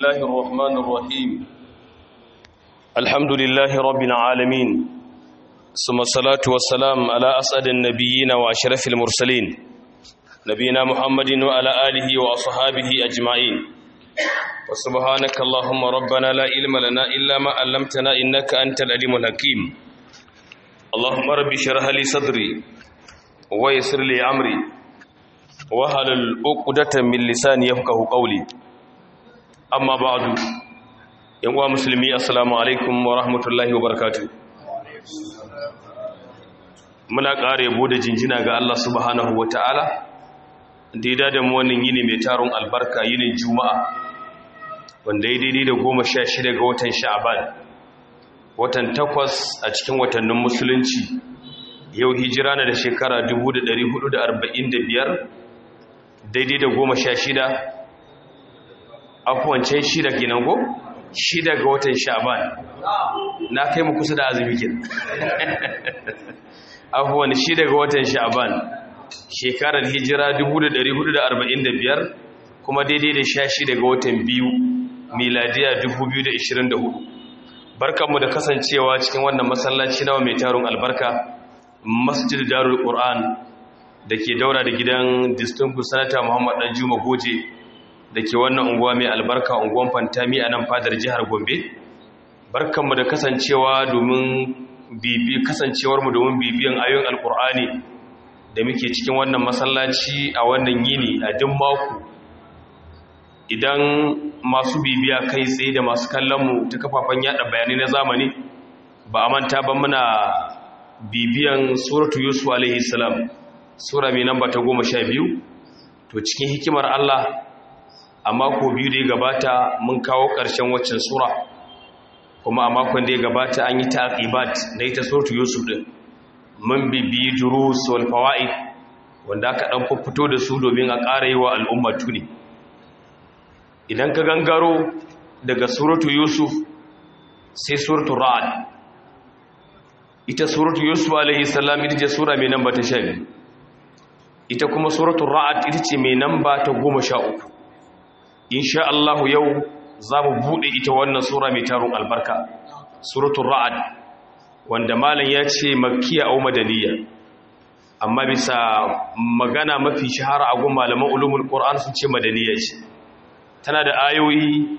الله الرحمن الرحيم الحمد لله رب العالمين ثم الصلاة والسلام على أسعد النبيين وأشرف المرسلين نبينا محمد وعلى آله وأصحابه أجمعين وسبحانك اللهم ربنا لا علم لنا إلا ما علمتنا إنك أنت العليم الحكيم اللهم رب اشرح لي صدري ويسر لي أمري وهل عقدة من لساني يفقه قولي أما بعد يا مسلمي السلام عليكم ورحمة الله وبركاته muna ƙara yabo da jinjina ga Allah subhanahu wa ta'ala da ya da mu wannan yini mai taron albarka yinin juma'a wanda ya daidai da goma sha shida ga watan sha'aban watan takwas a cikin watannin musulunci yau hijira na da shekara 1445 daidai da goma sha shida afuwancin shida kenan go shida ga watan sha'aban na kai mu kusa da azumi kenan afuwan shida ga watan sha'aban shekarar hijira 1445 kuma daidai da sha shida ga watan biyu miladiya 2024 barkanmu da kasancewa cikin wannan masallaci nawa mai tarun albarka masjid darul qur'an da ke daura da gidan distinguished senator muhammad dan juma goje da ke wannan unguwa mai albarka unguwan fantami a nan fadar jihar gombe barkanmu da kasancewa domin bibi kasancewarmu domin bibiyan ayoyin alkur'ani da muke cikin wannan masallaci a wannan yini a duk mako idan masu bibiya kai tsaye da masu kallonmu ta kafafen yada bayanai na zamani ba a manta ba muna bibiyan suratu yusuf alaihi salam sura mai namba ta goma sha biyu to cikin hikimar allah a mako biyu da ya gabata mun kawo ƙarshen waccan sura kuma a makon da ya gabata an yi taqibat da ita suratu yusuf din mun bibiyi durus wal fawaid wanda aka dan fito da su domin a ƙara yi wa al'umma tuni idan ka gangaro daga suratu yusuf sai suratu ra'ad ita suratu yusuf alaihi salam ita ce sura mai namba ta 12 ita kuma suratu ra'ad ita ce mai namba ta 13 insha Allah yau za mu buɗe ita wannan sura mai tarun albarka suratul ra'ad wanda malam ya ce makkiya au madaniya amma bisa magana mafi shahara a gun malaman ulumul qur'an sun ce madaniya ce tana da ayoyi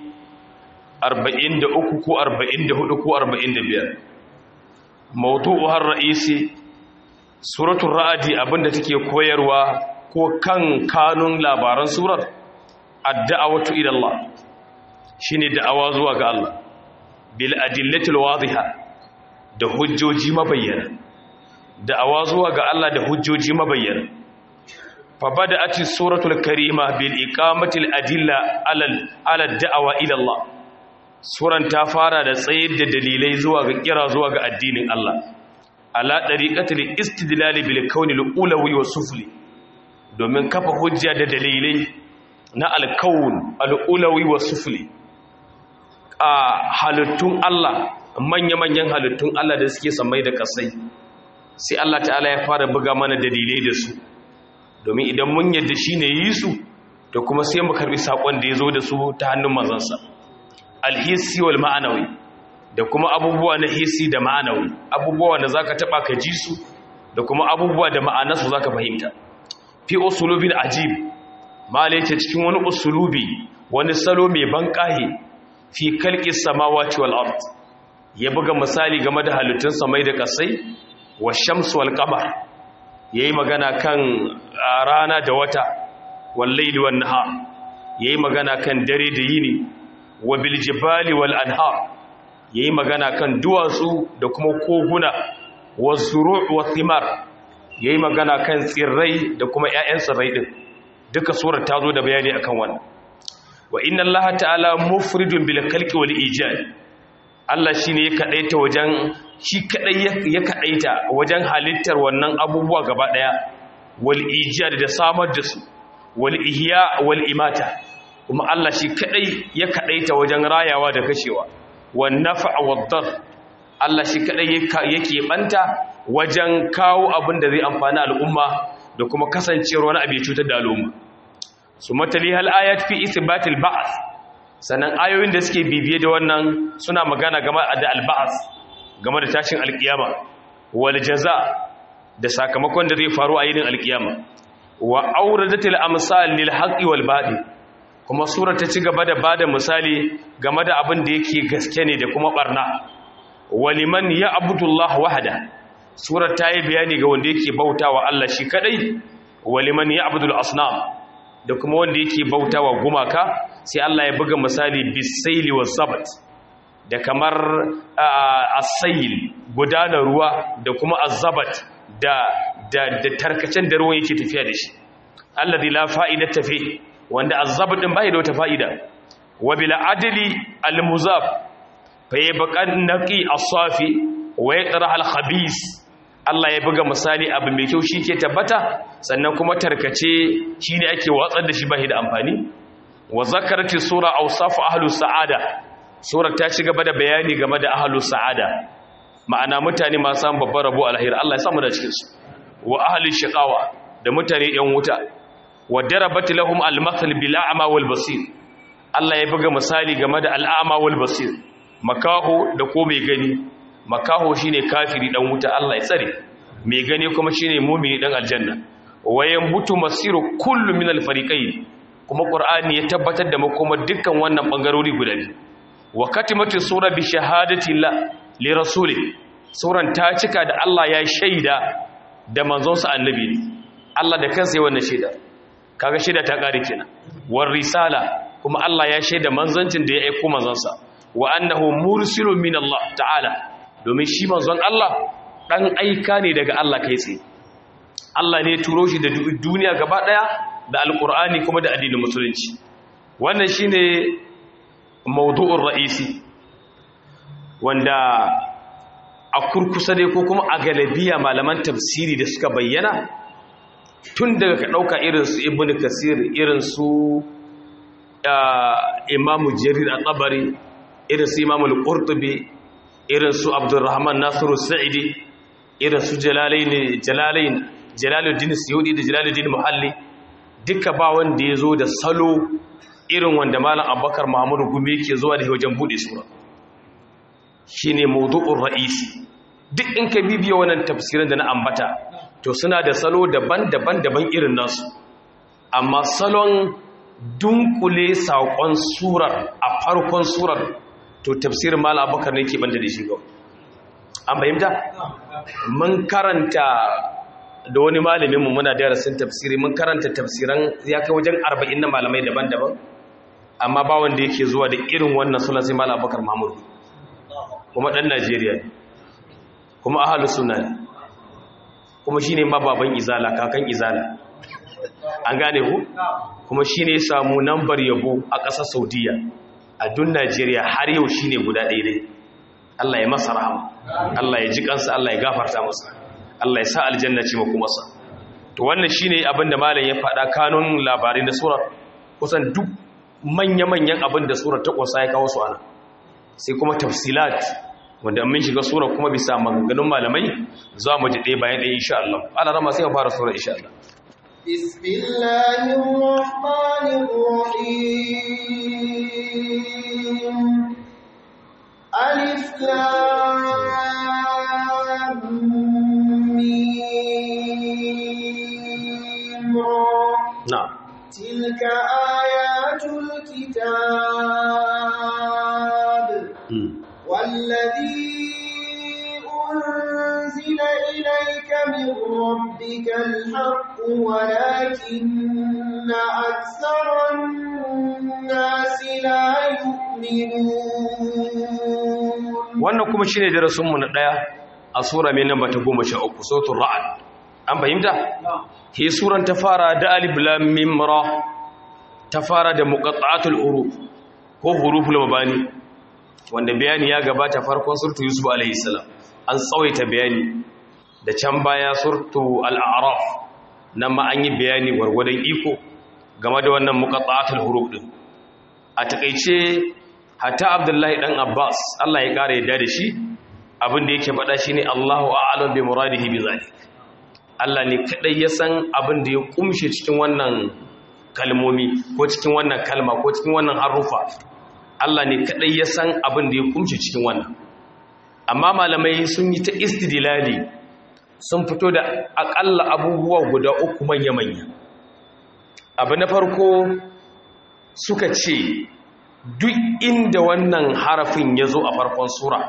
43 ko 44 ko 45 mawdu'uhar ra'isi suratul ra'adi abinda take koyarwa ko kan kanun labaran surar ad-da'watu ila Allah shine da'awa zuwa ga Allah bil adillatil wadiha da hujjoji mabayyana da'awa zuwa ga Allah da hujjoji mabayyana fa bada'ati suratul karima bil iqamatil adilla ala ala da'awa ila Allah suran ta fara da tsayar da dalilai zuwa ga kira zuwa ga addinin Allah ala dariqatil istidlal bil kauni al ulawi was sufli domin kafa hujja da dalilai na al-kaun al-ulawi was sufli a halittun Allah manya-manyan halittun Allah da suke samai da kasai sai Allah ta'ala ya fara buga mana dalilai da su domin idan mun yadda shi ne yi su to kuma sai mu karbi sakon da ya zo da su ta hannun manzansa alhissi wal ma'anawi da kuma abubuwa na hissi da ma'anawi abubuwa da zaka taba ka ji su da kuma abubuwa da ma'anarsu zaka fahimta fi usulubin ajib mala ce cikin wani usulubi wani salo mai banƙahe fi kalƙi samawati wal ard ya buga misali game da halittun samai da kasai wa shamsu wal qamar yayi magana kan rana da wata wal layli wan nahar yayi magana kan dare da yini wa bil jibali wal anhar yayi magana kan duwatsu da kuma koguna was zuru' wa thimar yayi magana kan tsirrai da kuma ƴaƴan tsirrai din duka surar ta zo da bayani akan wannan wa inna Allah ta'ala mufridun bil khalqi wal ijad Allah shine ya kadaita wajen shi kadai ya kadaita wajen halittar wannan abubuwa gaba daya wal ijad da samar da su wal ihya wal imata kuma Allah shi kadai ya kadaita wajen rayawa da kashewa wan naf'a wad dar Allah shi kadai yake banta wajen kawo abin da zai amfani al'umma da kuma kasancewar wani abu ya cutar da al'umma su matali hal ayat fi isbatil ba'th sannan ayoyin da suke bibiye da wannan suna magana game da alba'as game da tashin alkiyama wal jaza da sakamakon da zai faru a yinin alkiyama wa auradatil amsal lil haqqi wal batil kuma sura ta ci gaba da bada misali game da abin da yake gaske ne da kuma barna waliman ya abudullah wahada surar ta yi bayani ga wanda yake bautawa Allah shi kadai waliman ya abudul asnam da kuma wanda yake bautawa gumaka sai Allah ya buga misali bisaili wa sabat da kamar asayil gudanar ruwa da kuma azabat da da da tarkacen da ruwan yake tafiya da shi alladhi la fa'idata fi wanda azabat din bai da wata fa'ida wa bil adli al muzaf fa yabqan naqi as-safi wa yaqra al khabis Allah ya buga misali abu mai kyau shi ke tabbata sannan kuma tarkace shi ne ake watsar da shi ba da amfani wa zakarati sura awsafu ahlus sa'ada sura ta ci gaba da bayani game da ahlus sa'ada ma'ana mutane masu samun babbar rabo alheri Allah ya samu da cikin su wa ahli shiqawa da mutane yan wuta wa darabat lahum al-mathal bil a'ma wal basir Allah ya buga misali game da al-a'ma wal basir makaho da ko mai gani makaho shine kafiri dan wuta Allah ya tsare mai gani kuma shine mu'mini dan aljanna wayan mutu masiru kullu min al-fariqayn kuma qur'ani ya tabbatar da makoma dukkan wannan bangarori guda biyu wa katimatu sura bi shahadati la li rasuli suran ta cika da Allah ya shaida da manzon sa annabi Allah da kansa ya wannan shaida kaga shaida ta kare kenan war risala kuma Allah ya shaida manzancin da ya aika manzon sa wa annahu mursilun min Allah ta'ala domin shi manzon Allah dan aika ne daga Allah kai tsaye Allah ne turo shi da duniya gaba daya da alkur'ani kuma da addinin musulunci wannan shine mawdu'ur ra'isi wanda a kurkusa dai ko kuma a galabiya malaman tafsiri da suka bayyana tun daga ka dauka irin su ibnu kasir irin su imamu jarir at-tabari irin su imamu al-qurtubi irin su abdurrahman nasiru sa'idi irin su jalalain jalalain jalaluddin suyudi da jalaluddin muhalli duka ba wanda ya zo da salo irin wanda malam abubakar muhammadu gumi yake zuwa da wajen bude sura shine mawdu'ur ra'isi duk in ka bibiya wannan tafsirin da na ambata to suna da salo daban-daban daban irin nasu amma salon dunkule saƙon surar a farkon surar to tafsirin malam abubakar ne ke banda da shi ga an fahimta mun karanta da wani malamin mu muna darasin tafsiri mun karanta tafsiran ya kai wajen 40 na malamai daban-daban amma ba wanda yake zuwa da irin wannan sunan sai malam Abubakar Mahmud kuma dan Najeriya ne kuma ahlus sunna ne kuma shine ma baban izala kakan izala an gane ku kuma shine ya samu nambar yabo a ƙasar Saudiya a dun Najeriya har yau shine guda ɗaya dai Allah ya masa rahama Allah ya ji kansa Allah ya gafarta masa Allah ya sa aljanna ce maku masa to wannan shine abin da malam ya faɗa kanun labarai na surar kusan duk manya-manyan abin da surar ta ƙwasa ya kawo su ana sai kuma tafsilat wanda mun shiga surar kuma bisa maganganun malamai za mu ji ɗaya bayan ɗaya insha Allah Allah rama sai mu fara surar insha Allah بسم الله الرحمن الرحيم ألف لام ميم را na'am تلك آيات الكتاب mm. والذي أنزل إليك من ربك الحق ولكن أكثر الناس لا يؤمنون wannan kuma shine darasinmu na ɗaya a sura mai namba ta goma sha uku sautul ra'ad an fahimta he suran ta fara da alif lam mim ra ta fara da muqatta'atul huruf ko huruful mabani wanda bayani ya gabata farkon surtu yusuf alaihi salam an tsawaita bayani da can baya surtu al-a'raf nan ma an yi bayani gwargwadon iko game da wannan muqatta'atul huruf din a takeice hatta abdullahi dan abbas Allah ya kare yadda da shi abin da yake faɗa shine Allahu a'lam bi muradihi bi zalik Allah ne kadai ya san abin da ya kumshe cikin wannan kalmomi ko cikin wannan kalma ko cikin wannan harufa Allah ne kadai ya san abin da ya kumce cikin wannan amma malamai sun yi ta istidlali sun fito da akalla abubuwa guda uku manya-manya abu na farko suka ce duk inda wannan harafin ya zo a farkon sura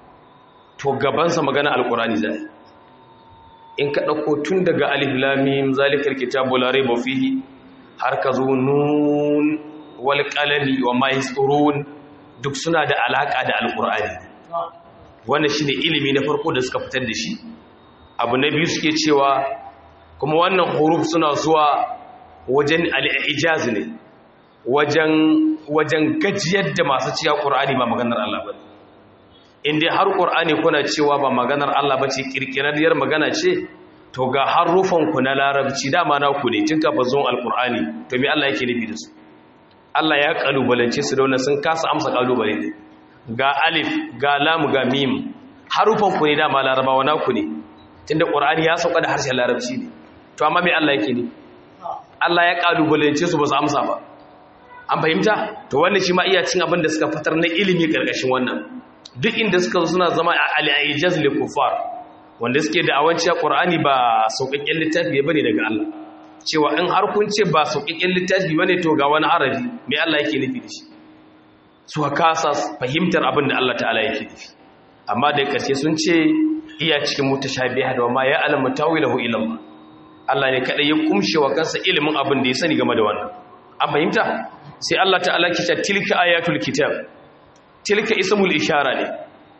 to gabansa magana alkurani zai in ka ɗauko tun daga alif lamim zalikar kitabu la raiba fihi har ka zo nun wal qalami wa ma yasturun duk suna da alaka da alkurani wannan shine ilimi na farko da suka fitar da shi abu na biyu suke cewa kuma wannan huruf suna zuwa wajen al-ijaz ne wajen wajen gajiyar da masu ciya ƙur'ani ba maganar Allah ba inda har ƙur'ani kuna cewa ba maganar Allah ba ce ƙirƙirarriyar magana ce to ga harufanku na larabci dama na ku ne tun kafa zuwan alƙur'ani to me Allah yake nufi da su Allah ya ƙalubalance su da wannan sun kasa amsa ƙalubale ne ga alif ga lam ga mim harufanku ne dama larabawa na ku ne tunda ƙur'ani ya sauka da harshen larabci ne to amma me Allah yake nufi Allah ya ƙalubalance su ba su amsa ba an fahimta to wannan shi ma iya cin abin da suka fitar na ilimi karkashin wannan duk inda suka suna zama a al-ijaz lil kufar wanda suke da awanciya qur'ani ba sauƙaƙƙen littafi bane daga Allah cewa in har kun ce ba sauƙaƙƙen littafi bane to ga wani arabi me Allah yake nufi da shi su kasa fahimtar abin da Allah ta'ala yake nufi amma da karshe sun ce iya cikin mutashabiha da ma ya alamu tawilahu ila Allah Allah ne kada ya kumshe wa kansa ilimin abin da ya sani game da wannan an fahimta sai Allah ta'ala kita tilka ayatul kitab tilka ismul ishara ne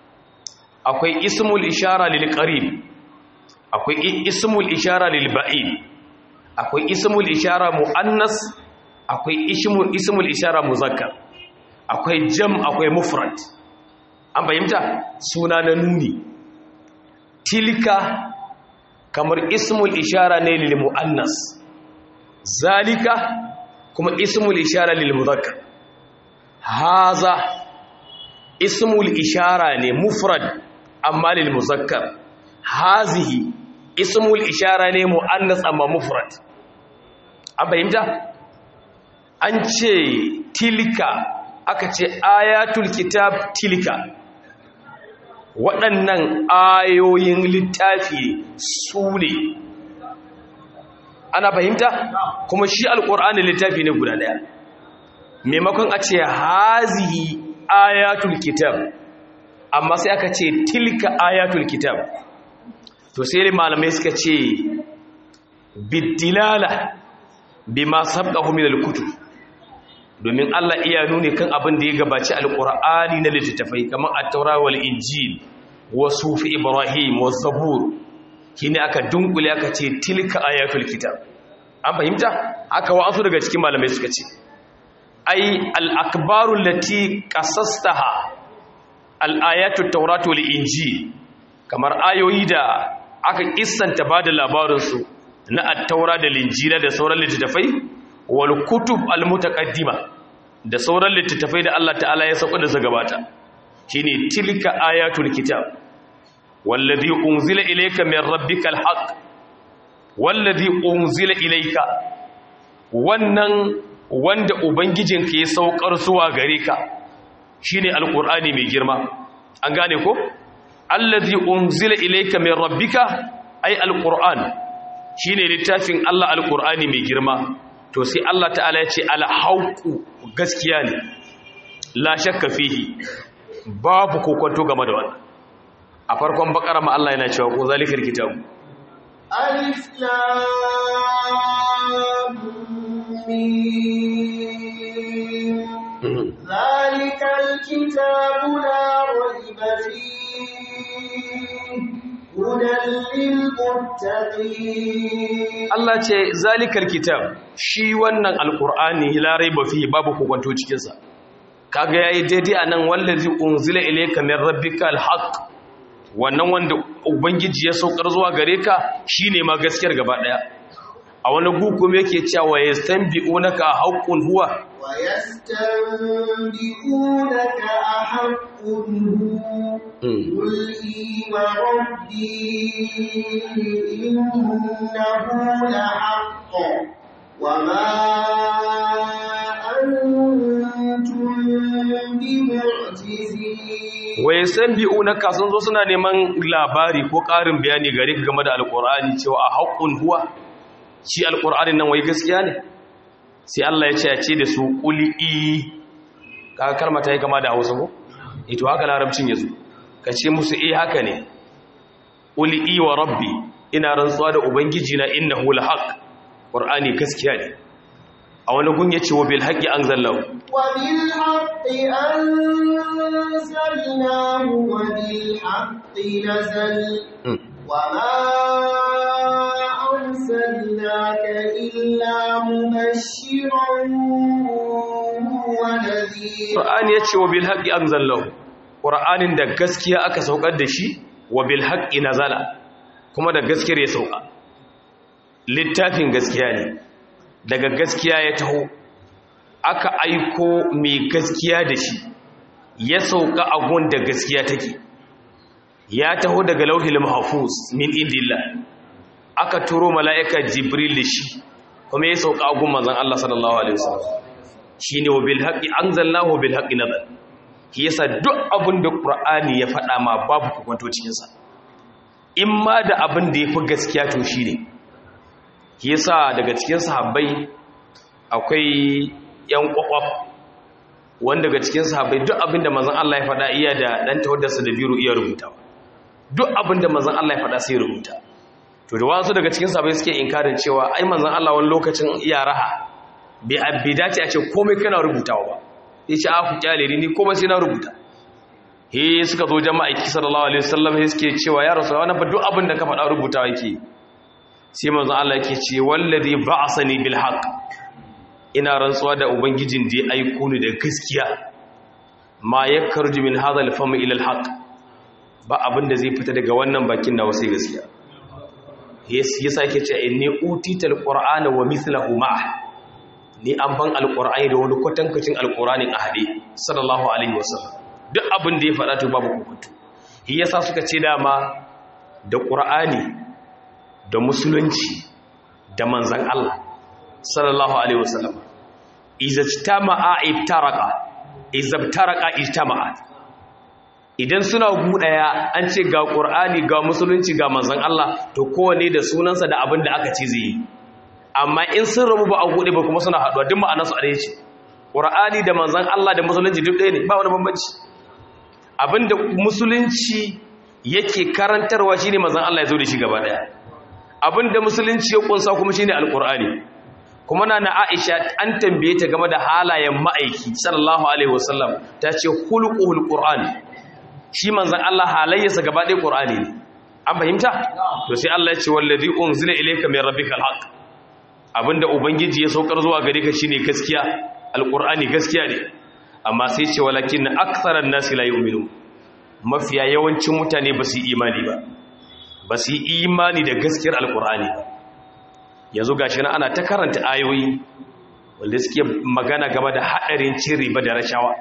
akwai ismul ishara lil qarib akwai ismul ishara lil ba'id akwai ismul ishara muannas akwai ismul ismul ishara muzakkar akwai jam akwai mufrad an fahimta suna na nuni tilka kamar ismul ishara ne lil muannas zalika kuma ismul ishara lil mudhakkar haza ismul ishara ne mufrad amma lil muzakkar hazihi ismul ishara ne muannas amma mufrad an fahimta an ce tilka aka ce ayatul kitab tilka waɗannan ayoyin littafi su ne ana fahimta kuma shi alƙur'ani littafi ne guda ɗaya maimakon a ce hazihi ayatul kitab amma sai aka ce tilka ayatul kitab to sai malamai suka ce biddilala bima sabqahu min al-kutub domin Allah iya nuni kan abin da ya gabaci alƙur'ani na littattafai kamar at-taura wal injil wa sufi ibrahim wa zabur shine aka dunkule aka ce tilka ayatul kitab an fahimta aka wa'azu daga cikin malamai suka ce ai al-akbaru lati qasastaha al-ayatut tawrat wal injil kamar ayoyi da aka kissanta bada labarin su na at-taura da injila da sauran littattafai wal kutub al-mutaqaddima da sauran littattafai da Allah ta'ala ya sauka da zagabata shine tilka ayatul kitab wallazi unzila ilayka min rabbikal haqq wallazi unzila ilayka wannan wanda ubangijinka ya saukar zuwa gare ka shine alqur'ani mai girma an gane ko allazi unzila ilayka min rabbika ay alqur'an shine littafin Allah alqur'ani mai girma to sai Allah ta'ala ya ce alhauku gaskiya ne la shakka fihi babu kokonto game da wannan a farkon bakara ma Allah yana cewa ko zalikar kitabu alif lam mim zalikal kitabu la rayba fihi hudan lil muttaqin Allah ce zalikal kitab shi wannan alqur'ani la rayba fihi babu kokonto cikin sa kaga yayi daidai anan wallazi unzila ilayka min rabbikal haqq wannan wanda ubangiji ya saukar zuwa gare ka shine ma gaskiyar gaba daya a wani gukum yake cewa yastanbi'unaka haqqun huwa wa yastanbi'unaka ahaqqun huwa qul wa rabbi innahu lahaqq wa ma antum معجزين wai san bi'unaka sun zo suna neman labari ko ƙarin bayani gare ka game da alƙur'ani cewa a haƙƙun huwa shi alƙur'anin nan wai gaskiya ne sai Allah ya ce ya ce da su ƙuli i kaga kalma ta yi kama da hausa ko ito haka larabcin ya zo ka ce musu eh haka ne ƙuli i wa rabbi ina rantsuwa da ubangiji na innahu lahaq ƙur'ani gaskiya ne a wani gun ya ce wa bil haqqi anzalahu وبالحق أنزلناه وبالحق نزل وما أرسلناك إلا مبشرا ونذيرا Qur'ani ya ce wa bil haqqi anzalahu Qur'anin da gaskiya aka saukar da shi wa bil haqqi nazala kuma da gaskiyar ya sauka littafin gaskiya ne daga gaskiya ya taho aka aiko mai gaskiya da shi ya sauka a gun da gaskiya take ya taho daga lauhil mahfuz min indillah aka turo mala'ika jibril da shi kuma ya sauka a gun manzon Allah sallallahu alaihi wasallam shine wa bil haqqi anzalnahu wa bil haqqi nazal shi yasa duk abin da qur'ani ya faɗa ma babu kwanto cikin sa in ma da abin da yafi gaskiya to shine shi yasa daga cikin sahabbai akwai yan kwakwaf wanda daga cikin sahabbai duk abin da manzon Allah ya faɗa iya da dan tawaddarsa da biro iya rubutawa duk abin da manzon Allah ya faɗa sai rubuta to da wasu daga cikin sahabbai suke inkarin cewa ai manzon Allah wani lokacin iya raha bai dace a ce komai kana rubutawa ba ya ce aku kyale ni komai sai na rubuta he suka zo jama'a ki sallallahu alaihi wasallam he suke cewa ya rasu wannan fa duk abin da ka faɗa rubutawa yake sai manzon Allah yake ce wallazi ba'asani bil haqq ina rantsuwa da ubangijin da ya aiko ni da gaskiya ma yakarju min hadha al fam ila al haqq ba abin da zai fita daga wannan bakin nawa sai gaskiya yasa yake ce inni utital qur'ana wa mithluhu ma'a ni an ban alƙur'ani da wani kwatankwacin alƙur'anin a haɗe sallallahu alaihi wasallam duk abin da ya faɗa to babu hukuntu shi yasa suka ce dama da ƙur'ani da musulunci da manzan Allah sallallahu alaihi wasallam izajtama'a ibtaraka izabtaraka ijtama'a idan suna gudaya an ce ga ƙur'ani ga musulunci ga manzan Allah to kowane da sunansa da abin da aka ce zai yi amma in sun rabu ba a gude ba kuma suna haɗuwa duk ma'anarsu a ɗaya ce ƙura'ani da manzan Allah da musulunci duk ɗaya ne ba wani bambanci abinda musulunci yake karantarwa shine manzan Allah ya zo da shi gaba ɗaya abinda musulunci ya ƙunsa kuma shine alƙur'ani kuma na na Aisha an tambaye ta game da halayen ma'aiki sallallahu alaihi wasallam ta ce hulquhul qur'ani shi manzan Allah halayyarsa gaba ɗaya ƙur'ani ne an fahimta to sai Allah ya ce wallazi unzila ilayka min rabbikal haqq abinda ubangiji ya saukar zuwa gare ka shine gaskiya alqur'ani gaskiya ne amma sai ce walakin aktharan nasi la yu'minu mafiya yawancin mutane ba su yi imani ba ba su yi imani da gaskiyar alqur'ani ba yanzu gashi na ana ta karanta ayoyi wanda suke magana game da hadarin cin riba da rashawa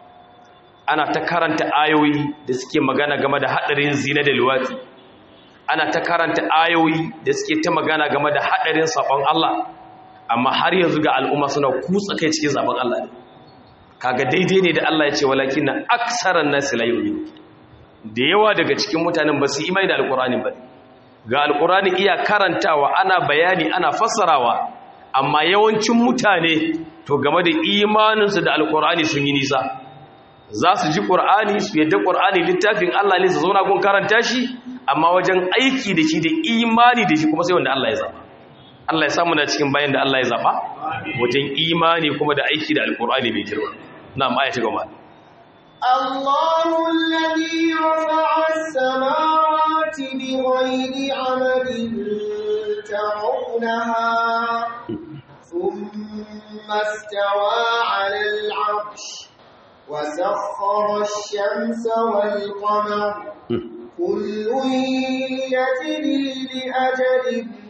ana ta karanta ayoyi da suke magana game da hadarin zina da luwati ana ta karanta ayoyi da suke ta magana game da haɗarin sabon Allah amma har yanzu ga al'umma suna kutsa kai cikin sabon Allah ne kaga daidai ne da Allah ya ce walakin na aksaran nasi la yu'minu da yawa daga cikin mutanen ba su imani da alqur'ani ba ga alqur'ani iya karantawa ana bayani ana fassarawa amma yawancin mutane to game da imaninsu da alqur'ani sun yi nisa za su ji ƙur'ani su yadda ƙur'ani littafin Allah ne su zauna gun karanta shi amma wajen aiki da shi da imani da shi kuma sai wanda Allah ya zaɓa Allah ya samu na cikin bayan da Allah ya zaɓa wajen imani kuma da aiki da alƙur'ani mai girma na ma'aya ta gama الله الذي رفع السماوات بغير عمد ترونها ثم استوى على العرش وسخر الشمس والقمر كل يجري لأجل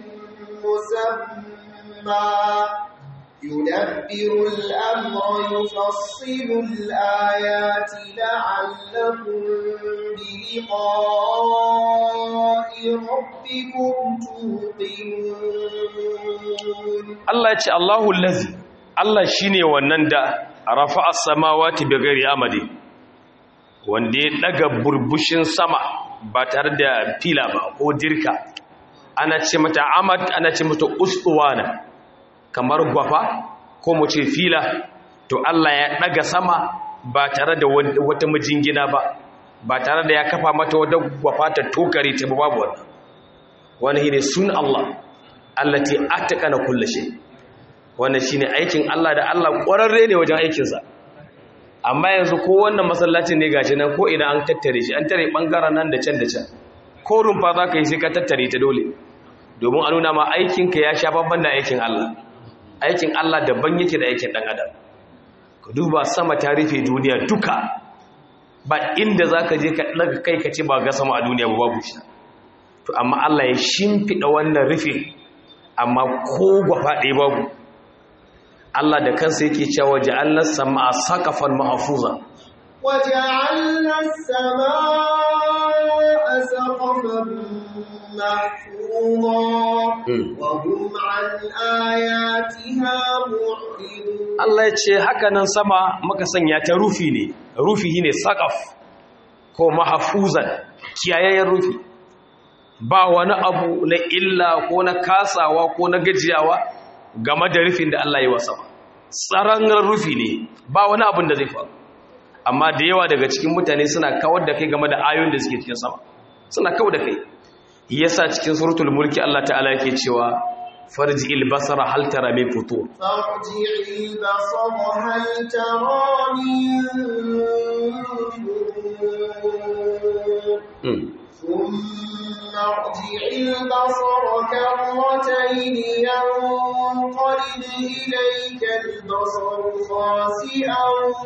مسمى يدبر الأمر يفصل الآيات لعلكم بلقاء ربكم توقنون Allah ya ce Allahu lazi Allah shine wannan da rafa as-samawati bighairi amadi wanda ya daga burbushin sama ba tare da fila ba ko dirka ana ce mata amad ana ce mata ustuwana kamar gwafa ko mu ce fila to Allah ya daga sama ba tare da wata mijingina ba ba tare da ya kafa mata wadda gwafa ta tokare ta babu wannan wani ne sun Allah allati atqana kulli shay wannan shine aikin Allah da Allah ƙwararre ne wajen aikinsa amma yanzu ko wannan masallacin ne gashi nan ko idan an tattare shi an tare bangaren nan da can da can ko rumfa za ka yi sai ka tattare ta dole domin a nuna ma aikinka ya sha babban da aikin Allah aikin Allah daban yake da aikin dan adam ka duba sama ta rufe duniya duka ba inda za ka je ka ɗaga kai ka ce ba ga sama a duniya ba babu shi to amma Allah ya shimfiɗa wannan rufe amma ko gwafa ɗaya babu Allah da kansa yake cewa ja'alna sama'a saqafan mahfuza وجعلنا السماء سقفا محفوظا وهم عن آياتها معرضون Allah ya ce haka nan sama muka sanya ta rufi ne rufi ne saqaf ko mahfuzan kiyayayyen rufi ba wani abu na illa ko na kasawa ko na gajiyawa game da rufin da Allah ya yi wa sama tsaron rufi ne ba wani abin da zai faru amma da yawa daga cikin mutane suna kawar da kai game da ayoyin da suke cikin sama suna kawar da kai yasa cikin suratul mulki Allah ta'ala yake cewa farji albasara hal tara min futur فارجع البصر هل ترى من فطور Hmm. ثم ارجع البصر كرتين ينقلب إليك البصر خاسئا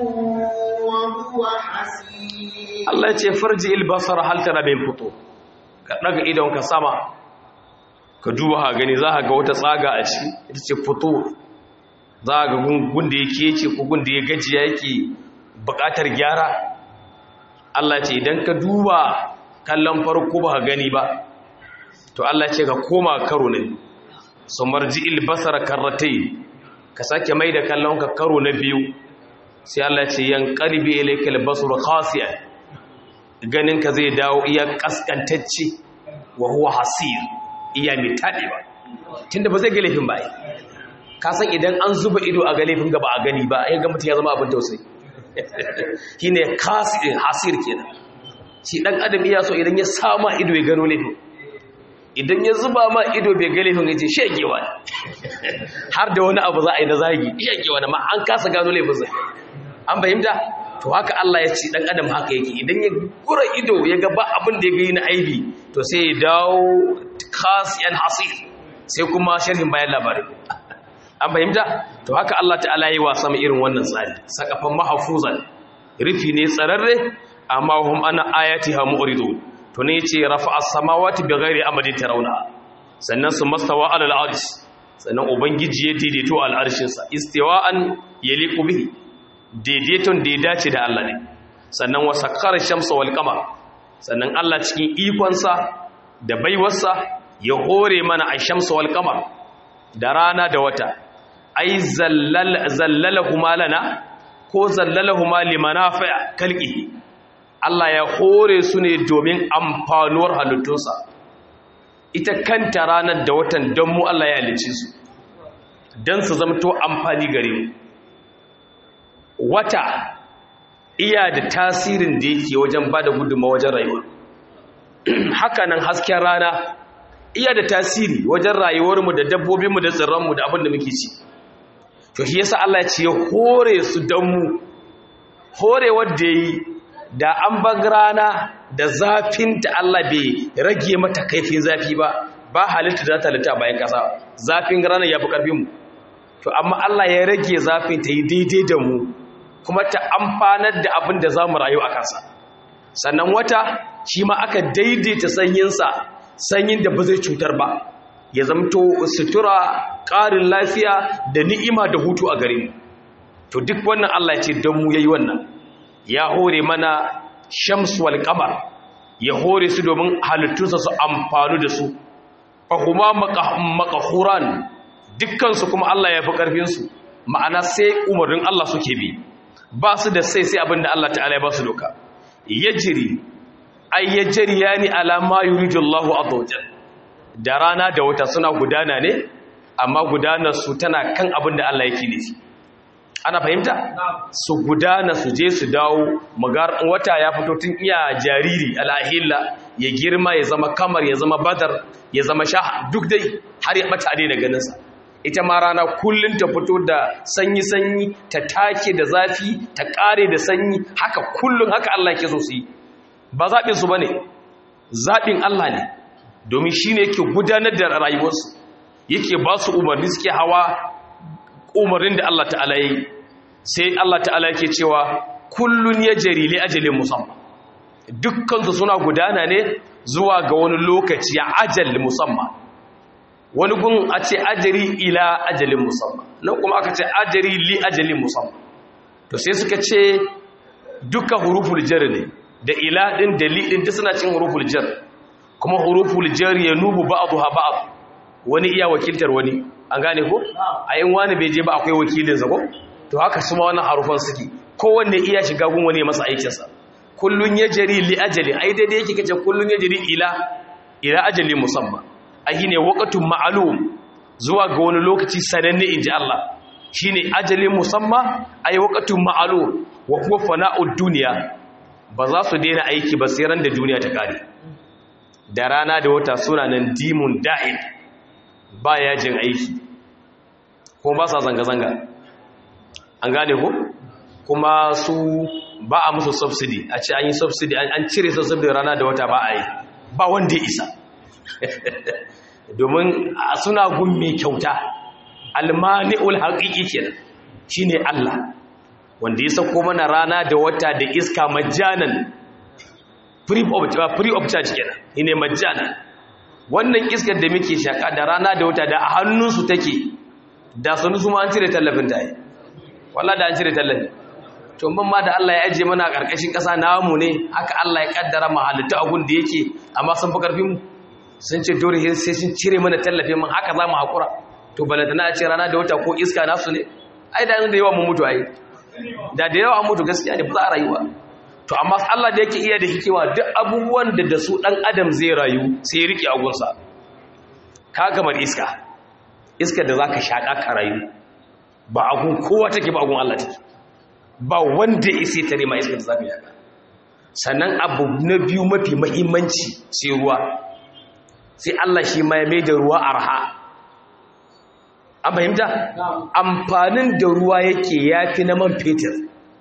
وهو حسير Allah ya ce farji albasara hal tara min futur ka daga idon ka sama ka duba ha gani za ka ga wata tsaga a ciki ita ce futur za ka ga gun da yake ce ko gun da ya gajiya yake buƙatar gyara Allah ce idan ka duba kallon farko ba ka gani ba to Allah ce ka koma karo ne su marji albasara karratai ka sake mai da kallon ka karo na biyu sai Allah ce yan qalbi ilayka albasar khasi'an ganin ka zai dawo iya kaskantacce wa huwa hasir iya mai taɗewa tunda ba zai ga laifin ba ai. ka san idan an zuba ido a ga laifin gaba a gani ba ya ga mutum ya zama abin tausayi shi ne hasir kenan shi ɗan adam iya so idan ya sama ido ya gano laifin idan ya zuba ma ido bai ga laifin ya ce shegewa ne har da wani abu za a yi na zagi shegewa ne ma an kasa gano laifin zai an fahimta to haka Allah ya ce dan adam haka yake idan ya gura ido ya ga ba abin da ya gani na aibi to sai ya dawo khasiyan hasir sai kuma sharhin bayan labarin an fahimta to haka Allah ta'ala yi wasa mai irin wannan tsari sakafan mahfuzan rufi ne tsararre amma hum ana ayatiha mu'ridun to ne yace rafa'a samawati bighairi amadin tarawna sannan su mastawa alal arsh sannan ubangiji ya daidaito al arshin sa istiwa'an yaliqu bihi daidaiton da ya dace da Allah ne sannan wa sakkara shamsa wal qamar sannan Allah cikin ikonsa da baiwarsa ya hore mana a shamsa wal qamar da rana da wata ai zallal zallalahuma lana ko zallalahuma limanafi' kalqihi Allah ya hore su ne domin amfanuwar halittunsa ita kanta ranar da watan don mu Allah ya halice su don su zamto amfani gare mu wata iya da tasirin da yake wajen ba da gudunma wajen rayuwa hakanan hasken rana iya da tasiri wajen rayuwarmu da dabbobinmu da tsirranmu da abin da muke ci to shi yasa Allah ya ce ya hore su don mu horewar da yi da an bag rana da zafin ta Allah bai rage mata kaifin zafi ba ba halitta za ta halitta bayan kasa zafin rana ya fi ƙarfinmu to amma Allah ya rage zafin ta yi daidai da mu kuma ta amfanar da abin da za mu rayu a kansa sannan wata shi ma aka daidaita sanyinsa sanyin da ba zai cutar ba ya zamto sutura ƙarin lafiya da ni'ima da hutu a gare mu to duk wannan Allah ya ce don mu yayi wannan ya hore mana shamsu wal qamar ya hore su domin halittunsa su amfanu da su fahuma maqahuran dukkan su kuma Allah ya fi karfin su ma'ana sai umarnin Allah suke bi ba su da sai sai abinda Allah ta'ala ya ba su doka yajri ay yajriyani ala ma yuridu Allahu azza wajal da rana da wata suna gudana ne amma gudanar su tana kan abin da Allah yake nufi ana fahimta su gudana su je su dawo magar wata ya fito tun iya jariri alahilla ya girma ya zama kamar ya zama badar ya zama sha duk dai har ya bata daina ganinsa ita ma rana kullum ta fito da sanyi-sanyi ta take da zafi ta kare da sanyi haka kullum haka Allah ke so su yi ba zaɓin su ba ne zaɓin Allah ne domin shi ne yake gudanar da rayuwarsu yake ba su umarni suke hawa umarnin da Allah ta'ala yi sai Allah ta'ala yake cewa kullun ya jari li ajalin musamman dukkansu suna gudana ne zuwa ga wani lokaci ya ajal musamman wani gun a ce ajari ila ajalin musamman nan kuma aka ce ajari li ajalin musamman to sai suka ce duka huruful jar ne da ila din da li din suna cin huruful jar kuma huruful jar ya nubu ba'dha ba'd wani iya wakiltar wani an gane ko a yin wani bai je ba akwai wakilinsa ko to haka su ma wannan harufan suke kowanne iya shiga gun wani masa aikinsa kullun ya jari li ajali ai daidai yake kace kullun ya jari ila ila ajali musamman ai shine waqtun ma'lum zuwa ga wani lokaci sananne inji Allah shine ajalin musamman ai waqtun ma'lum wa huwa fana'ud dunya ba za su daina aiki ba sai ran da duniya ta kare da rana da wata suna nan dimun da'id ba yajin aiki ko ba sa zanga-zanga an gane ko kuma su ba a musu subsidy a ce an yi subsidy an cire subsidy rana da wata ba a yi ba wanda ya isa domin suna gun mai kyauta almani'ul haƙiƙi kenan shine Allah wanda ya sako mana rana da wata da iska majanan free of free of charge kenan shine majanan wannan iskar da muke shaka da rana da wata da a hannunsu take da sanu su ma an cire tallafin ta yi wallah da an cire tallafi to ban ma da Allah ya ajiye mana a ƙarƙashin ƙasa namu ne haka Allah ya kaddara mu halitta abun da yake amma sun fi ƙarfin mu sun ce dole sai sun cire mana tallafin mun haka za mu haƙura to balantana a ce rana da wata ko iska nasu ne ai da da yawa mun mutu ai da da yawa an mutu gaskiya ne ba za a rayuwa to amma Allah da yake iya da hikima duk abubuwan da da su dan adam zai rayu sai ya rike agunsa ka kamar iska iska da zaka shaka ka rayu ba agun kowa take ba agun Allah take ba wanda isi ta nema iska da zaka yaka sannan abu na biyu mafi muhimmanci sai ruwa sai Allah shi ma ya mai da ruwa arha an fahimta amfanin da ruwa yake yafi na man fetur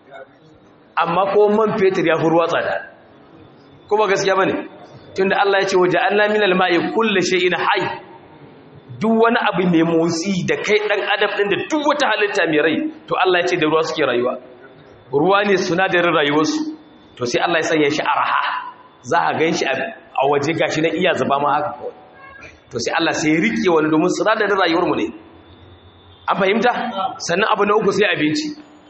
amma ko man fetur ya fi ruwa tsada kuma gaskiya bane tunda Allah ya ce waje Allah min al-ma'i kullu shay'in hayy duk wani abu mai motsi da kai dan adam din da duk wata halitta mai rai to Allah ya ce da ruwa suke rayuwa ruwa ne sunadarin rayuwarsu to sai Allah ya sanya shi arha za a ganshi a waje gashi na iya zuba ma haka kawai to sai Allah sai ya rike wani domin sunadarin rayuwar mu ne an fahimta sannan abu na uku sai abinci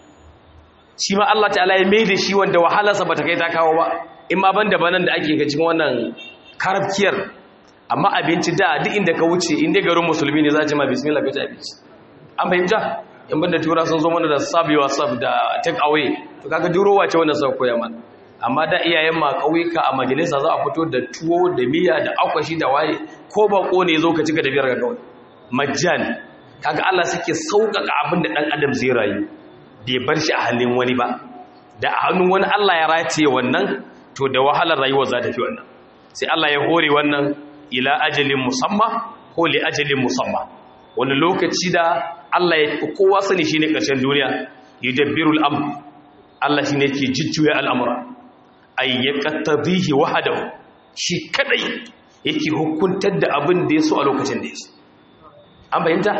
shi ma Allah ta'ala ya mai da shi wanda wahalarsa ba ta kai ta kawo ba in ma ban da banan da ake ga cikin wannan karafkiyar amma abinci da duk inda ka wuce inda garin musulmi ne za a ce ma bismillah ka ci abinci an fahimta in ban da tura sun zo mana da sabewa sab da take away to kaga durowa ce wannan sau koya mana amma da iyayen ma kauyuka a majalisa za a fito da tuwo da miya da akwashi da waye ko bako ne zo ka cika da biyar ga kawai majjan kaga Allah suke sauƙaƙa abin da ɗan adam zai rayu bai bar shi a hannun wani ba da a hannun wani Allah ya rataye wannan to da wahalar rayuwar za ta fi wannan sai Allah ya hore wannan ila ajalin musamma ko li ajalin musamma wani lokaci da Allah ya fi kowa sani shine ƙarshen duniya yudabbirul amr Allah shine ke jujjuya al'amura ay yaqtadihi wahdahu shi kadai yake hukuntar da abin da ya so a lokacin da ya so an bayyanta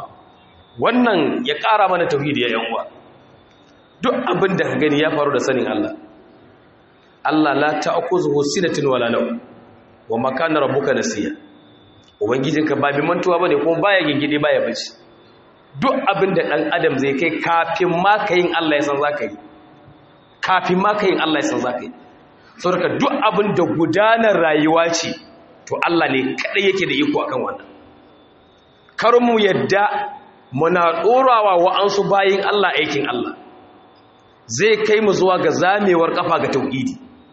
wannan ya ƙara mana tauhidi ya yanwa duk abin da ka gani ya faru da sanin Allah Allah la ta'khudhuhu sinatun wala nawm wa ma kana rabbuka nasiya ubangijinka ba bi mantuwa bane kuma baya gingide baya bace duk abin da dan adam zai kai kafin ma kayin Allah ya san zaka yi kafin ma kayin Allah ya san zaka yi saboda duk abin da gudanar rayuwa ce to Allah ne kadai yake da iko akan wannan kar mu yadda muna ɗorawa wa'ansu bayin Allah aikin Allah zai kai mu zuwa ga zamewar kafa ga tauhidi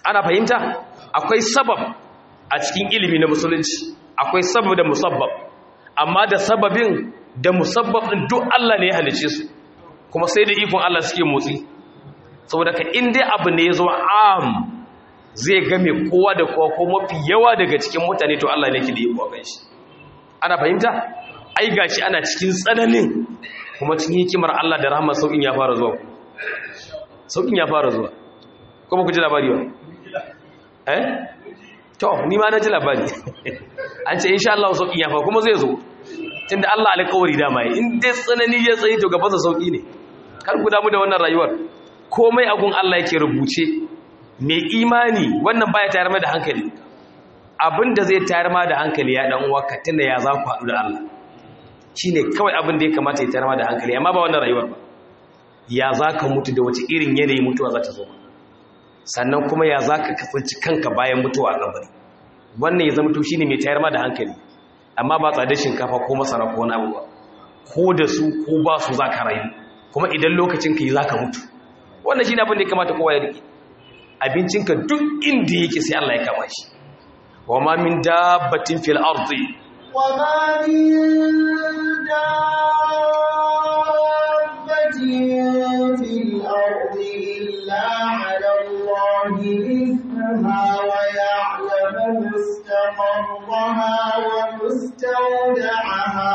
ana fahimta akwai sabab a cikin ilimi na musulunci akwai sabab da musabbab amma da sababin da musabbab din duk Allah ne ya halice su kuma sai da ikon Allah suke motsi saboda ka in dai abu ne ya zo am zai game kowa da kowa ko mafi yawa daga cikin mutane to Allah ne ke da iko kan shi ana fahimta ai gashi ana cikin tsananin kuma cikin hikimar Allah da rahmar saukin ya fara zuwa saukin ya fara zuwa kuma ku ji labari ba eh to ni ma na ji labari an ce insha Allah saukin ya fara kuma zai zo tunda Allah alƙawari dama yi in dai tsanani ya tsaye to gaban sa sauki ne kar ku damu da wannan rayuwar komai agun Allah yake rubuce mai imani wannan baya tayar mai da hankali abinda zai tayar ma da hankali ya dan uwa ka tunda ya za ku haɗu da Allah shine kawai abin da ya kamata ya tayar ma da hankali amma ba wannan rayuwar ba ya za ka mutu da wace irin yanayi mutuwa za ta zo sannan kuma ya za ka kasance kanka bayan mutuwa a kabari wannan ya zama to shine mai tayar ma da hankali amma ba tsadar shinkafa ko masara ko wani abu ba ko da su ko ba su za ka rayu kuma idan lokacin ka yi za ka mutu wannan shine abin da ya kamata kowa ya rike abincinka duk inda yake sai Allah ya kama shi wa ma min dabbatin fil ardi wa ma min dabbatin fil ardi illa 'ala Allahi rizquha wa ya'lamu mustaqarraha wa mustawda'aha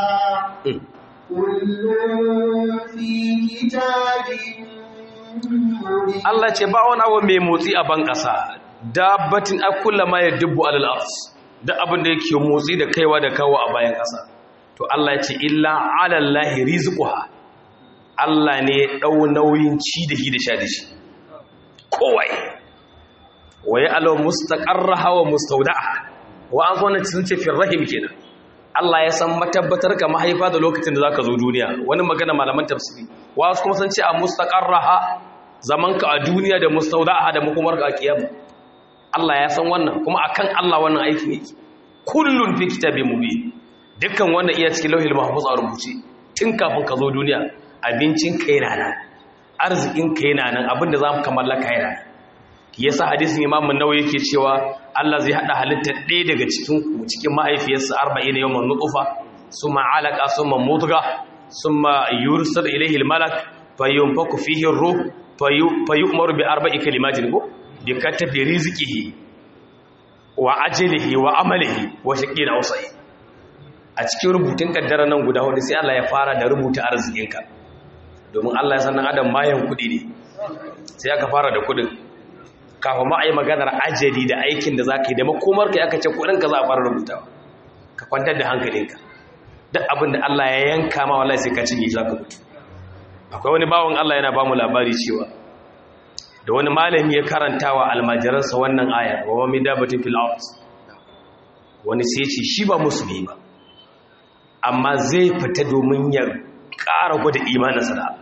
kullun fi kitabin Allah ce ba wani abu mai motsi a ban ƙasa dabbatin akulla ma ya dubbu alal ars da abin da yake motsi da kaiwa da kawo a bayan ƙasa to Allah ya ce illa alallahi rizquha Allah ne ya dau nauyin ci da shi da sha da shi kowai waye alaw mustaqarraha wa mustawda'a wa an zona sun ce fil rahim kenan Allah ya san matabbatar ka mahaifa da lokacin da zaka zo duniya wani magana malaman tafsiri wasu kuma sun ce a mustaqarraha zamanka a duniya da mustauda'a da makomarka a kiyama Allah ya san wannan kuma akan Allah wannan aikin yake kullun fi kitabin mubin dukkan wannan iya cikin lauhil mahfuz a rubuce tun kafin ka zo duniya abincin kai na nan arzikin kai na nan abinda zamu kammala kai na yasa hadisin Imam An-Nawawi yake cewa Allah zai hada halittar ɗaya daga cikin ku cikin mahaifiyarsa 40 yawman nutfa summa alaqa summa mudgha summa yursal ilayhi al-malak fayunfaku fihi ar-ruh fayyumaru bi arba'i kalimatin ko bi katabi rizqihi wa ajlihi wa amalihi wa shaqin awsai a cikin rubutun kaddara nan guda hudu sai Allah ya fara da rubuta arzikinka domin Allah ya san dan adam mayan kudi ne sai aka fara da kudin kafin ma ayi maganar ajali da aikin da zaka yi da makomar kai aka ce kudin ka za a fara rubutawa ka kwantar da hankalinka duk abin da Allah ya yanka ma wallahi sai ka cinye shi zaka mutu akwai wani bawon Allah yana ba mu labari cewa da wani malami ya karanta wa almajiransa wannan aya wa mami dabatin fil ard wani sai ce shi ba musulmi ba amma zai fita domin ya ƙara gwada imaninsa da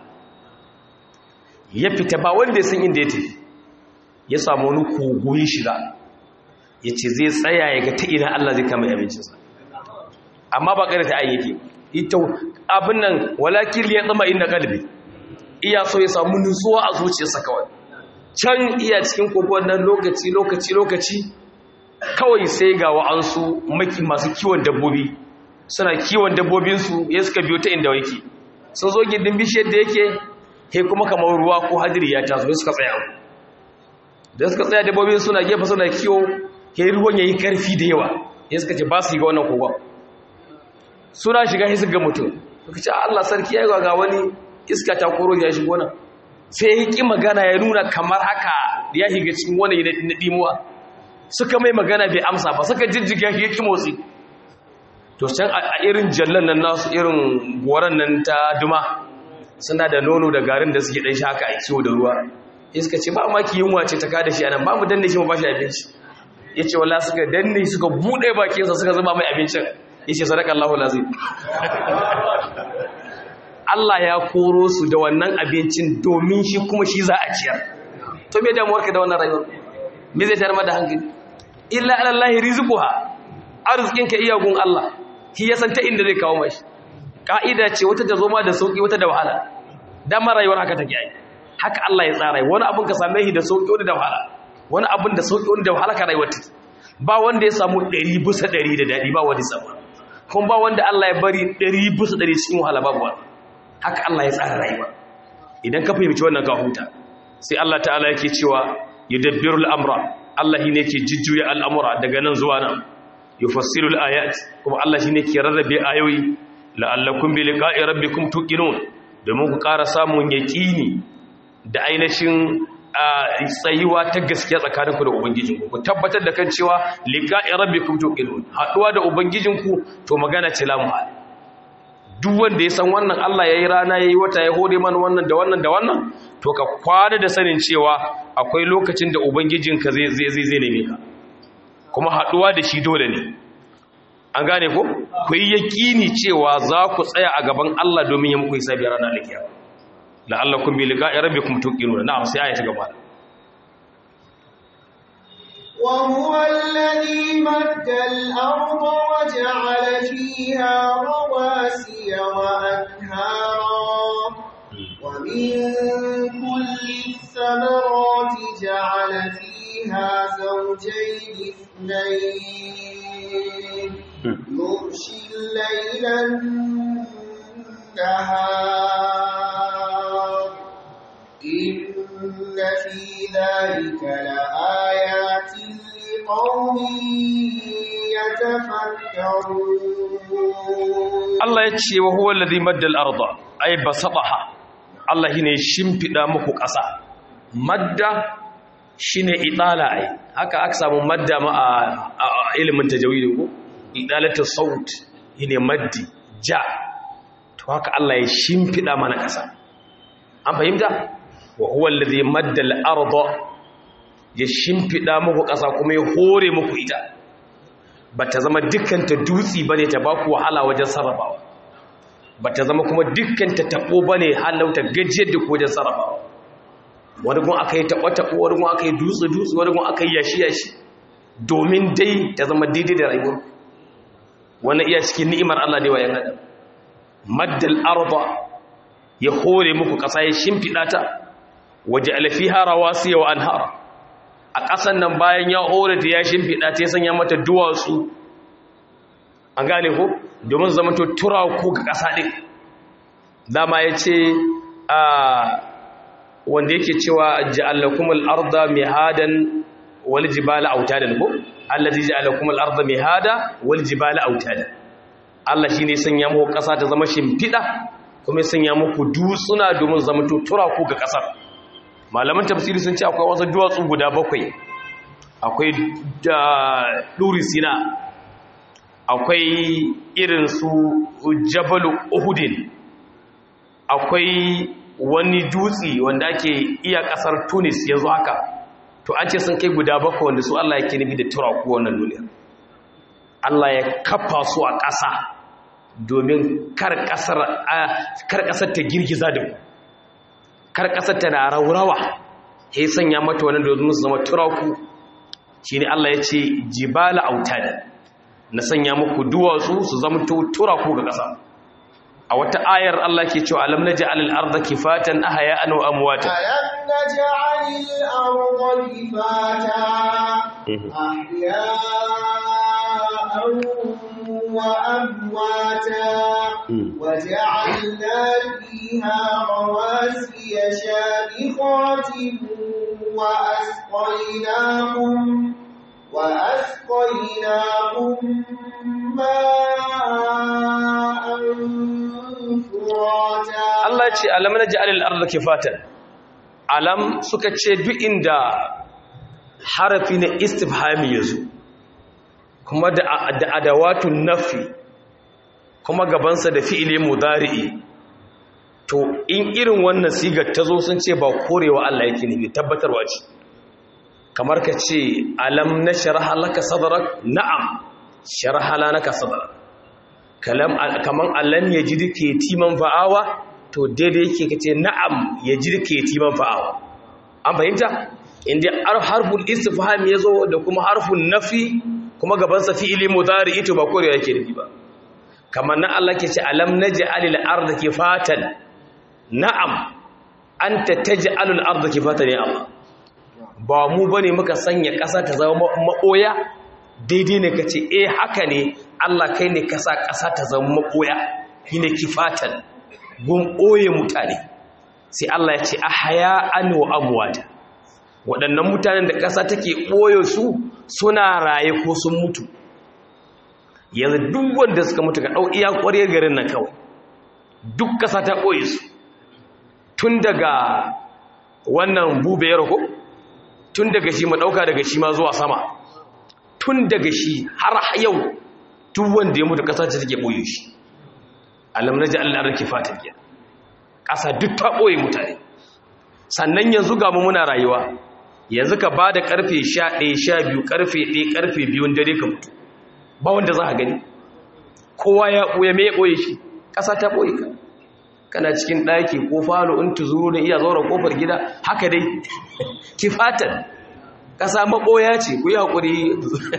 ya fita ba wanda ya san inda ya tafi ya samu wani kogo ya shiga ya ce zai tsaya ya ga ta ina Allah zai kama abincinsa amma ba ƙarfi ayyake ita abin nan walakin ya tsama inda kalbi iya so ya samu nutsuwa a zuciyarsa kawai can iya cikin kogon nan lokaci lokaci lokaci kawai sai ga wa'ansu maki masu kiwon dabbobi suna kiwon dabbobinsu ya suka biyo ta inda yake sun zo gindin bishiyar da yake he kuma kamar ruwa ko hadiri ya taso suka tsaya da suka tsaya dabbobin suna gefe suna kiwo he ruwan yayi karfi da yawa ya suka ce ba su yi ga wannan kogon suna shiga he suka ga mutum suka ce Allah sarki ya ga wani iska ta koro ya shigo nan sai ya ki magana ya nuna kamar haka ya higa cikin wani na dimuwa suka mai magana bai amsa ba suka jijjiga ya ki motsi to can a irin jallan nan nasu irin goran nan ta duma suna da nono da garin da suke dan shi haka a kiwo da ruwa iska ce ba maki yunwa ce ta kada shi anan ba mu danne shi mu bashi abinci yace wallahi suka danne suka bude bakinsa suka zuba mai abincin yace sadakallahu lazim Allah ya koro su da wannan abincin domin shi kuma shi za a ciyar to me damuwar ka da wannan rayuwar me zai tarma da hankali illa alallahi rizquha arzikin ka iya gun Allah shi ya san ta inda zai kawo mashi ka'ida ce wata ta zo ma da sauki wata da wahala dama rayuwar haka take ai haka Allah ya tsara wani abun ka same shi da sauki wani da wahala wani abin da sauki wanda halaka rayuwar ta ba wanda ya samu 100 bisa 100 da dadi ba wani samu kuma ba wanda Allah ya bari 100 bisa 100 cikin wahala babu haka Allah ya tsara rayuwa idan ka fahimci wannan ka huta sai Allah ta'ala yake cewa yudabbiru al-amra Allah shine yake jujjuya al'amura daga nan zuwa nan yufassiru al-ayat kuma Allah shine yake rarrabe ayoyi la'allakum bi liqa'i rabbikum tuqinun domin ku ƙara samun yaqini da ainihin tsayuwa ta gaskiya tsakaninku da ubangijinku ku tabbatar da kan cewa liqa'i rabbikum tuqinun haduwa da ubangijinku to magana ce lamu duk wanda ya san wannan Allah yayi rana yayi wata ya hore mana wannan da wannan da wannan to ka kwana da sanin cewa akwai lokacin da ubangijinka zai zai zai neme ka kuma haduwa da shi dole ne an gane ko ku yi yaƙini cewa za ku tsaya a gaban Allah domin ya muku hisabi ranar alkiyama la'allakum bi liqa'i rabbikum tuqinuna na'am sai aya ta gaba وهو الذي مد الأرض وجعل فيها رواسي وأنهارا ومن كل الثمرات جعل فيها زوجين اثنين يغشي الليل النهار إن في ذلك لآيات لقوم يتفكرون Allah ya ce wa huwa alladhi madda al-ardha ay basataha Allah shine shimfida muku ƙasa madda shine idala ai haka aka samu madda ma a ilimin tajawidi ko idalatu saut shine maddi ja to haka Allah ya shimfida mana ƙasa an fahimta wa huwa alladhi madda al-ardha ya shimfida muku ƙasa kuma ya hore muku ita bata zama dukkanta dutsi bane ta baku wahala wajen sarrafawa bata zama kuma dukkanta tabo bane halauta gajiyar da ku wajen sarrafawa wani gun aka yi taɓa-taɓo wani gun aka yi dutse-dutse wani gun aka yi yashi-yashi domin dai ta zama daidai da rayuwar wani iya cikin ni'imar Allah ne wa yan adam maddal arba ya hore muku ƙasa ya shimfiɗa ta waje alfiha rawasiya wa anhara a ƙasan nan bayan ya hore ta ya shimfiɗa ta ya sanya mata duwatsu an gane ko domin zama to tura ko ga ƙasa ɗin dama ya ce a wanda yake cewa ja'alakum al-arda mihadan wal jibala autadan ko allazi ja'alakum al-arda mihada wal jibala autadan Allah shine sanya muku ƙasa ta zama shimfida kuma sanya muku dutsuna domin zama tutura ku ga ƙasar malaman tafsiri sun ce akwai wasu duwatsu guda bakwai akwai da duri sina akwai irin su jabalu uhudin akwai wani dutse wanda ake iya kasar tunis yanzu haka to an ce sun kai guda bakwai wanda su Allah yake nufi da turaku wannan duniya Allah ya kafa su a ƙasa domin kar ƙasar ta girgiza da ku kar ƙasar ta na raurawa ya sanya mata wani domin su zama turaku shi ne Allah ya ce jibala autada na sanya muku duwatsu su zama turaku ga ƙasa a wata ayar Allah ke cewa alam naj'al al-ardha kifatan ahya'an wa amwata ألم نجعل الأرض كفاتا أحياء وأمواتا وجعلنا فيها رواسي شامخات وأسقيناكم وأسقيناكم ماء فراتا Allah ce alam naj'al al-ardha kifatan alam suka ce duk inda harafi na istifhami yazo kuma da da adawatun nafi kuma gabansa da fi'ili mudari'i to in irin wannan sigar tazo sun ce ba korewa Allah yake ne tabbatarwa ce kamar ka ce alam nashraha laka sadrak na'am sharaha laka sadrak kalam kaman allan yajidke timan fa'awa to daidai yake kace na'am yajidke timan fa'awa an fahimta inda harful istifham yazo da kuma harfun nafi kuma gaban sa fi'ili mudari ito ba korewa yake nufi ba kamar na Allah ke ce alam naj'alil arda kifatan na'am anta taj'alul arda kifatan ya Allah ba mu bane muka sanya ƙasa ta zama maɓoya daidai ne ka ce eh haka ne Allah kai ne ka sa ƙasa ta zama maɓoya shine kifatan gun ɓoye mutane sai Allah ya ce a haya an wa amwata waɗannan mutanen da ƙasa take ɓoye su suna raye ko sun mutu yanzu duk wanda suka mutu ka ɗau iya ƙwarya garin nan kawai duk ƙasa ta ɓoye su tun daga wannan bube ya rako tun daga shi maɗauka daga shi ma zuwa sama tun daga shi har yau duk wanda ya mutu ƙasa ce take ɓoye shi alam na ji allah rake fatan giya ƙasa duk ta ɓoye mutane sannan yanzu ga mu muna rayuwa yanzu ka ba da ƙarfe sha ɗaya sha biyu ƙarfe ɗaya ƙarfe biyun dare ka mutu ba wanda za a gani kowa ya ɓoye mai ɓoye shi ƙasa ta ɓoye ka kana cikin ɗaki ko falo in tuzuru da iya zaura ƙofar gida haka dai kifatan ƙasa maɓoya ce ku yi haƙuri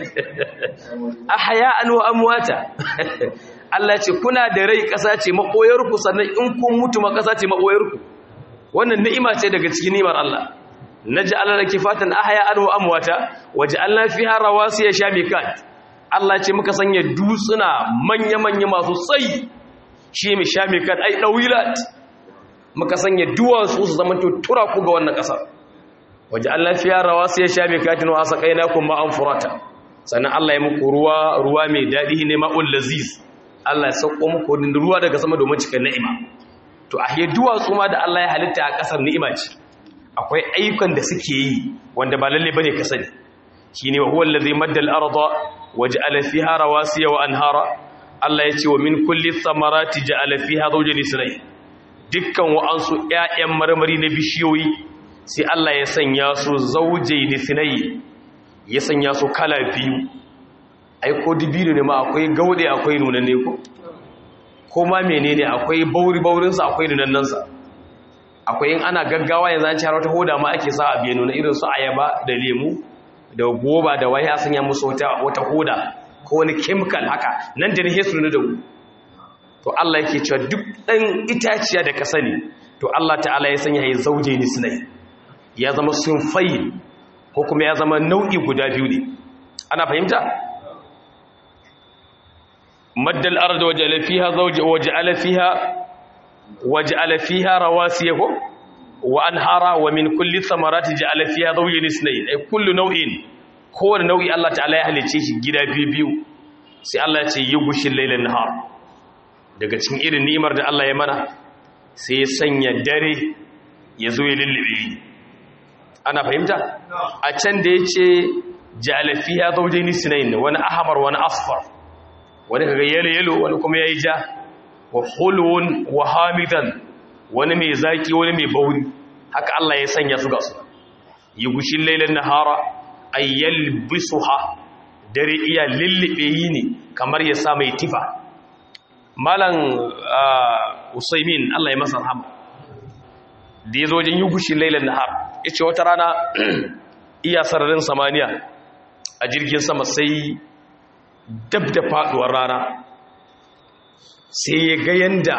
a haya an wa amwata Allah ce kuna da rai ƙasa ce maɓoyarku sannan in kun mutu ma ƙasa ce maɓoyarku wannan ni'ima ce daga cikin ni'imar Allah naj'al laki fatan ahya an wa amwata waj'alna fiha rawasiya shamikat Allah ce muka sanya dutsuna manya-manya masu tsayi shi mai shamikat ai dawilat muka sanya duwatsu su zama tura ku ga wannan ƙasa waj'alna fiha rawasiya shamikatin wa asqaynakum ma'an furata sannan Allah ya muku ruwa ruwa mai dadi ne ma'ul laziz Allah ya sauko muku ruwa daga sama domin cikin ni'ima to a duwatsu ma da Allah ya halitta a ƙasar ni'ima ce akwai ayyukan da suke yi wanda ba lalle bane ka sani shine wa huwa allazi madda al-arda waja'ala fiha rawasiya wa anhara Allah ya ce wa min kulli thamarati ja'ala fiha zawjan isnay dukkan wa'ansu ƴaƴan marmari na bishiyoyi sai Allah ya sanya su zawjayn isnay ya sanya su kala biyu ai ko dibino ne ma akwai gaude akwai nunanne ko ko ma menene akwai bauri baurinsa akwai nunannansa akwai in ana gaggawa yanzu an cewa wata hoda ma ake sa a biya nuna irin su ayaba da lemu da goba da waya sun ya musu wata wata hoda ko wani chemical haka nan da ne su da wu to Allah yake cewa duk dan itaciya da ka sani to Allah ta'ala ya sanya ya zauje ni sunai ya zama sunfai ko kuma ya zama nau'i guda biyu ne ana fahimta maddal arda waja'ala fiha zawja waja'ala fiha waj'ala fiha rawasiya wa anhara wa min kulli thamarati ja'ala fiha zawjan isnayn ay kullu naw'in kowane nau'i Allah ta'ala ya halice shi gida biyu biyu sai Allah ya ce yughshil laylan nahar daga cikin irin ni'imar da Allah ya mana sai ya sanya dare ya zo ya lullube ana fahimta a can da yace ja'ala fiha zawjan isnayn wani ahmar wani asfar wani kaga yelo yelo wani kuma yayi ja wa hulwun wa hamidan wani mai zaki wani mai bauri haka Allah ya sanya su ga su yi gushin lailan nahara ayyal bisuha dare iya lullube yi ne kamar ya sa mai tifa malan usaimin Allah ya masa rahama da ya zo wajen yi gushin lailan nahar ya ce wata rana iya sararin samaniya a jirgin sama sai dab da faduwar rana sai ya ga yanda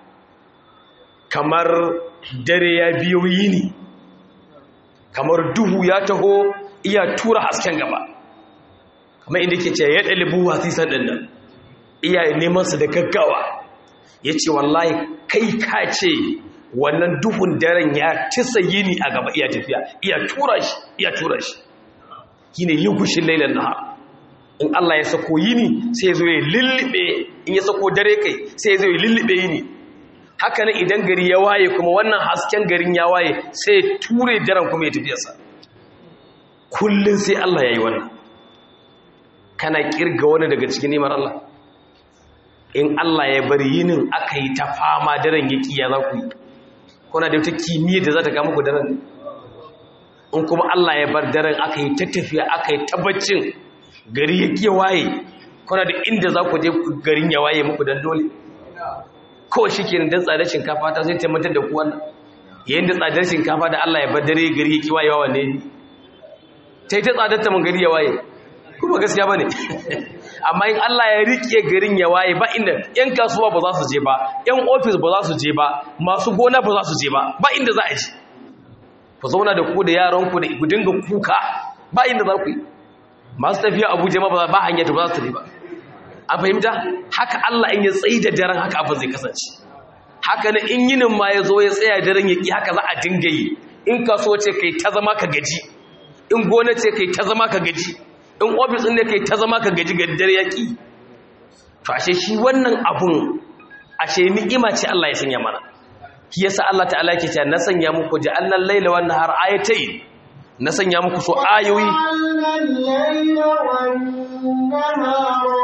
kamar dare ya biyo yini kamar duhu ya taho iya tura hasken gaba kamar inda ke ce ya ɗalibu wasisan ɗin nan iya nemansa da gaggawa ya ce wallahi kai ka ce wannan duhun daren ya tisa yini a gaba iya tafiya iya tura shi iya tura shi yi ne yi gushin lailan nahar in Allah ya sako yini sai zo ya lullube in ya sako dare kai sai zo ya lullube yini haka nan idan gari ya waye kuma wannan hasken garin ya waye sai ture daren kuma ya tafiyarsa kullum sai Allah ya yi wannan kana kirga wani daga cikin nimar Allah in Allah ya bar yinin aka yi ta fama daren ya kiya za ku yi kuna da wata kimiyyar da za ta kama ku daren in kuma Allah ya bar daren aka yi ta tafiya aka yi tabbacin gari ya kiya waye kuna da inda za ku je garin ya waye muku dan dole kawai shi ke dan tsadar shinkafa ta zai taimatar da kuwan yayin da tsadar shinkafa da Allah ya bar dare gari ya ki waye wa ne ta yi ta tsadar ta mun gari ya waye kuma gaskiya ba ne amma in Allah ya rike garin ya waye ba inda yan kasuwa ba za su je ba yan ofis ba za su je ba masu gona ba za su je ba ba inda za a ji ku zauna da ku da yaranku da ku dinga kuka ba inda za ku yi masu tafiya abuja ma ba hanya ta ba za su tafi ba a fahimta haka allah in ya tsayi da daren haka abin zai kasance haka na in yinin ma ya zo ya tsaya daren ya ƙi haka za a dinga yi in kaso ce kai ta zama ka gaji in gona ce kai ta zama ka gaji in ofis ɗin ne kai ta zama ka gaji ga dare ya ƙi to ashe shi wannan abun ashe ni'ima ce Allah ya sanya mana shi yasa Allah ta'ala yake cewa na sanya muku ja'alna al-laila wan nahar ayatayn na sanya muku so ayoyi وجعلنا الليل والنهار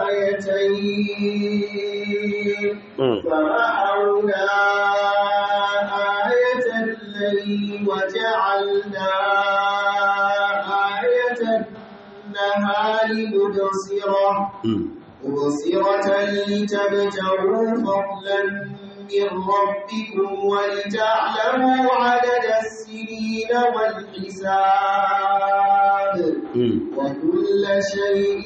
آيتين Mm. فمحونا آية الليل وجعلنا آية النهار مبصرة مبصرة لتبتغوا فضلا من ربكم ولتعلموا عدد السنين والحساب وكل شيء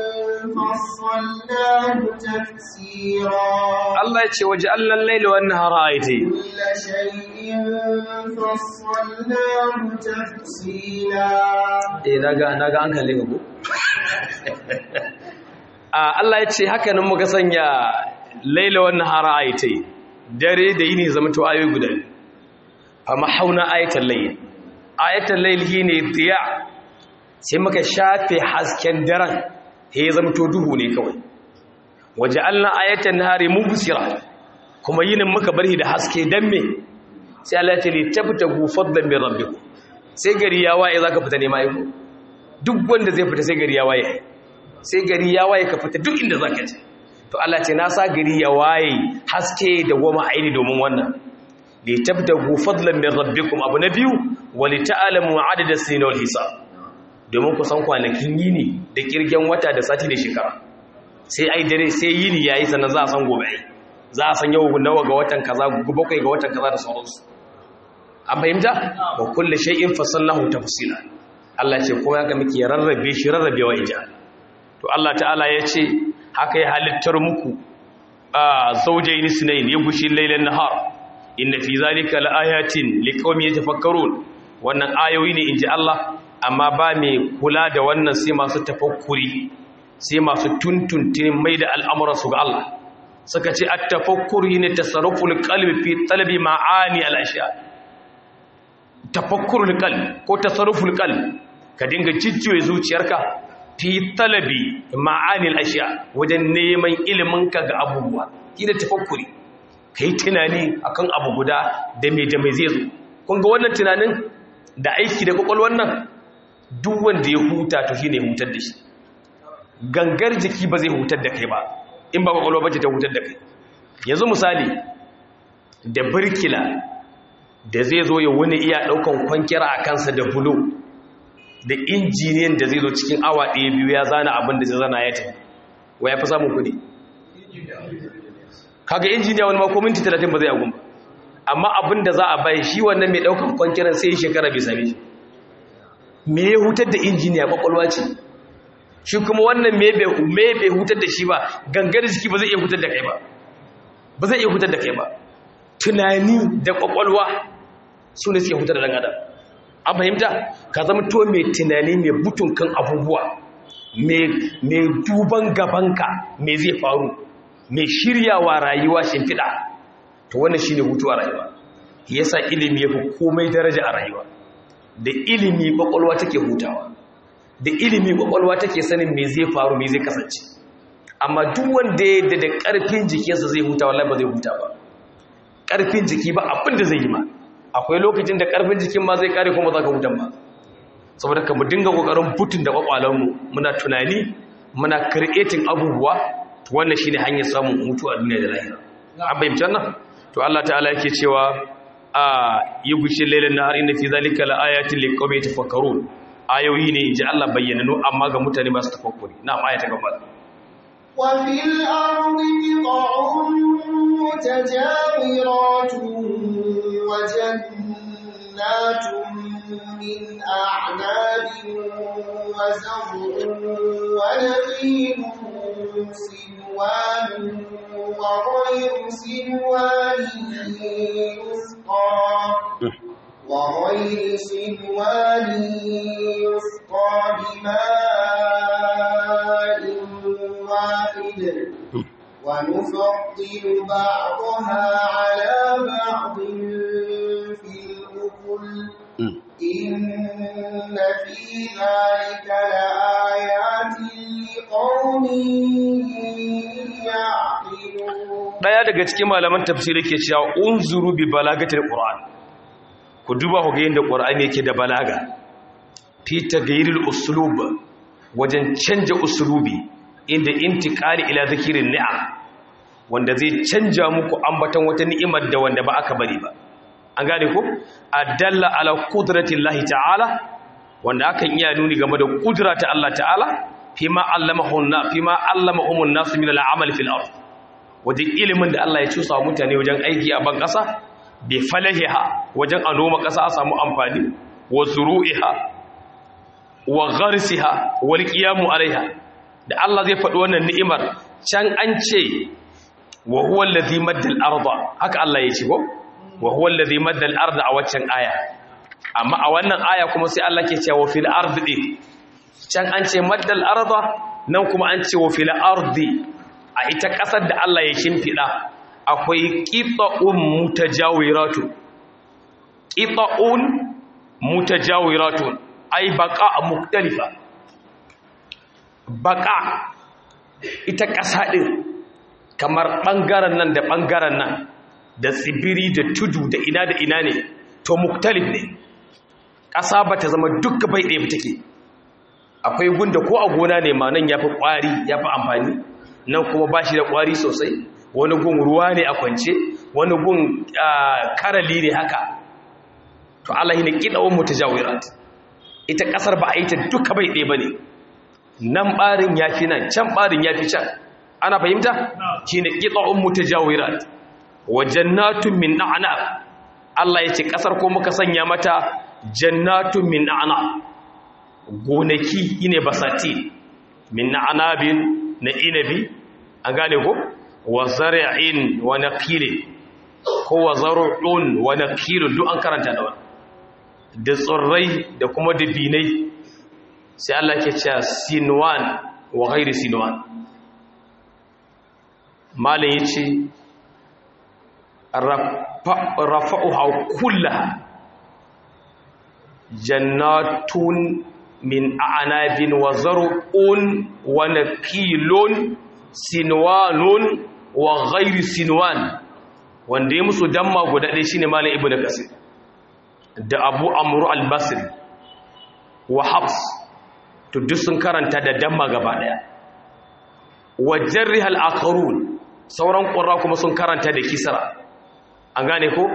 فصلناه تفسيرا Allah ya ce waje allan laila wan nahara ayatayn كل شيء فصلناه تفصيلا eh naga naga an kalle ku a Allah ya ce haka nan muka sanya laila wan nahara ayatayn dare da yini zama to ayoyi guda biyu. fa mahauna ayatal layl ayatal layl shine diya sai muka shafe hasken daren sai ya zama to duhu ne kawai waje allan ayatan nahari mubsira kuma yinin muka bari da haske dan me sai Allah ya ce li tabtagu fadlan min rabbikum sai gari ya waye zaka fita nema yau duk wanda zai fita sai gari ya waye sai gari ya waye ka fita duk inda zaka je to Allah ce na sa gari ya waye haske da goma aini domin wannan li tabtagu fadlan min rabbikum abu na biyu wa li ta'lamu adada sinin wal hisab domin ku san kwanakin yini da kirgen wata da sati da shekara sai ai dare sai yini yayi sannan za a san gobe ai za a san yau nawa ga watan kaza bakwai ga watan kaza da sauransu an fahimta wa kullu shay'in fasallahu tafsila Allah ce kuma haka muke rarrabe shi rarrabewa ija to Allah ta'ala ya ce haka ya halittar muku a zawjayn sunayn ya gushi laylan nahar inna fi zalika laayatin liqaumin yatafakkarun wannan ayoyi ne inji Allah amma ba mai kula da wannan sai masu tafakkuri sai masu tuntuntun mai da al'amuransu ga Allah suka ce at-tafakkuri ne tasarruful qalbi fi talabi ma'ani al-ashya tafakkurul qalb ko tasarruful qalb ka dinga cicciwe zuciyarka fi talabi ma'ani al-ashya wajen neman ilimin ka ga abubuwa kina tafakkuri kai tunani akan abu guda da me da me zai zo kun ga wannan tunanin da aiki da kwakwalwar nan duk wanda ya huta to shine hutar da shi gangar jiki ba zai hutar da kai ba in ba kwakwalwa ba ce ta hutar da kai yanzu misali da birkila da zai zo ya wani iya daukan kwankira a kansa da bulo da injiniyan da zai zo cikin awa ɗaya biyu ya zana abin da zai zana ya tafi wa ya fi samun kuɗi kaga injiniya wani mako minti talatin ba zai agun ba amma abin da za a bai shi wannan mai daukan kwankiran sai shekara bai same shi me ya hutar da injiniya kwakwalwa ce shi kuma wannan me bai hutar da shi ba gangar jiki ba zai iya hutar da kai ba ba zai iya hutar da kai ba tunani da kwakwalwa su ne suke hutar da dan adam an fahimta ka zama to mai tunani mai butun kan abubuwa mai duban gabanka me zai faru mai shiryawa rayuwa shimfiɗa to wannan shine hutu a rayuwa yasa ilimi yafi komai daraja a rayuwa da ilimi kwakwalwa take hutawa da ilimi kwakwalwa take sanin me zai faru me zai kasance amma duk wanda ya da karfin jikinsa zai huta wallahi ba zai huta ba karfin jiki ba abin da zai yi ma akwai lokacin da karfin jikin ma zai kare kuma za ka hutan ba saboda ka mu dinga kokarin butun da kwakwalanmu muna tunani muna creating abubuwa wannan shine hanyar samun hutu a duniya da lahira an bayyana nan to Allah ta'ala yake cewa a yi gushe lailan nahar inna fi zalika laayatin liqawmin yatafakkarun ayoyi ne ji Allah bayyananu amma ga mutane masu tafakkuri na aya ta gaba وفي الأرض قطع متجاورات وجنات من أعناب وزرع ونخيل سنوان وغير سنوان يسقى وغير صنوان يسقى بماء واحد ونفضل بعضها على بعض في الأكل إن في ذلك لآيات لقوم يعقلون daya daga cikin malaman tafsiri ke cewa unzuru bi balagatil qur'an ku duba ku ga yadda qur'ani yake da balaga fi taghayril uslub wajen canja uslubi inda intiqali ila zikirin ni'am wanda zai canja muku ambaton wata ni'imar da wanda ba aka bari ba an gane ko adalla ala qudratillahi ta'ala wanda akan iya nuni game da kudura ta Allah ta'ala fima allamahu na fima allamahum an-nas min al-amal fil ard wajen ilimin da Allah ya cusa wa mutane wajen aiki a ban kasa bi falahiha wajen a noma kasa a samu amfani wa zuru'iha wa gharsiha wal qiyamu alaiha da Allah zai faɗi wannan ni'imar can an ce wa huwa allazi madda al-arda haka Allah ya ce ko wa huwa allazi madda al-arda a waccan aya amma a wannan aya kuma sai Allah ke cewa fil ardi can an ce madda al-arda nan kuma an ce wa fil ardi a ita kasar da Allah ya shimfida akwai qita'un mutajawiratu qita'un mutajawiratu ay baqa mukhtalifa baqa ita kasa din kamar ɓangaren nan da ɓangaren nan da tsibiri da tudu da ina da ina ne to muktalif ne ƙasa ba ta zama duka bai ɗaya take akwai gunda ko a gona ne ma nan ya fi ƙwari ya fi amfani nan kuma ba shi da ƙwari sosai wani gun ruwa ne a kwance wani gun karali ne haka to Allah ne ƙiɗawar mu ta jawirat ita ƙasar ba a yi ta duka bai ɗaya ba ne nan ɓarin ya fi nan can ɓarin ya fi can ana fahimta shine qita'un mutajawirat wa jannatun min a'nab Allah yace kasar ko muka sanya mata jannatun min a'nab gonaki ine basati min a'nabin na inabi an gane ko wa zar'in wa naqilin ko wa zar'un wa naqilun duk an karanta da wannan da tsirrai da kuma dabinai sai Allah ke cewa sinwan wa ghairi sinwan malin ya ce rafa'uha kullaha jannatun min a'nabin wa zar'un wa nakilun sinwanun wa ghairi sinwan wanda ya musu damma guda ɗaya shine malam ibnu kasir da abu amru al-basri wa habs to duk sun karanta da damma gaba ɗaya wa jarrihal akharun sauran ƙura kuma sun karanta da kisra an gane ko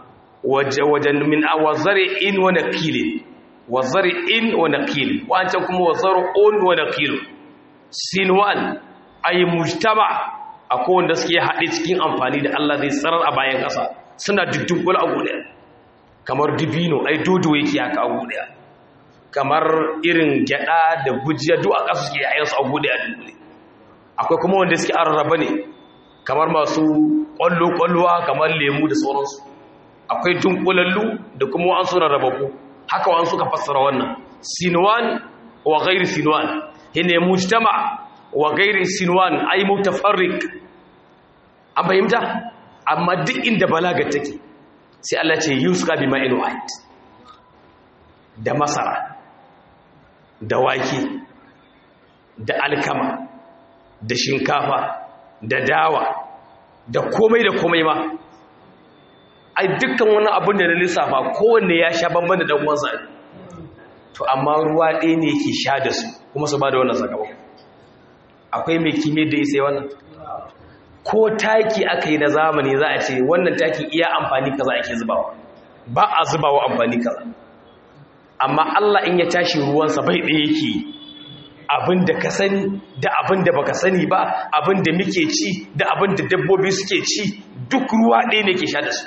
wajen min awazari in wa naqilin wazari in wa naqil wancan kuma wazaru un wa naqil sinwan ay mujtama akwai wanda suke haɗe cikin amfani da Allah zai tsarar a bayan ƙasa suna duddun a gudu kamar dibino ai dodo yake haka a gudu kamar irin gyada da gujiya duk a ƙasa suke yayin su a gudu a dunkule akwai kuma wanda suke arraba ne kamar masu ƙwallo-ƙwallowa kamar lemu da sauransu akwai dunkulallu da kuma wa'an suna rababu haka wa'an suka fassara wannan sinwan wa gairi sinwan hine mujtama wa gairi sinwan ai mutafarrik an fahimta amma duk inda balaga take sai Allah ce yuska bi ma'in wahid da masara da wake da alkama da shinkafa da dawa da komai da komai ma ai dukkan wani abin da na lissafa kowanne ya sha banban da dan uwansa to amma ruwa ɗaya ne yake sha da su kuma su ba da wannan sakamako akwai mai kime da isai wannan ko taki aka yi na zamani za a ce wannan takin iya amfani kaza ake zubawa ba a zubawa amfani kaza amma Allah in ya tashi ruwansa bai ɗaya yake abin da ka sani da abin da baka sani ba abin da muke ci da abin da dabbobi suke ci duk ruwa ɗaya ne ke sha da su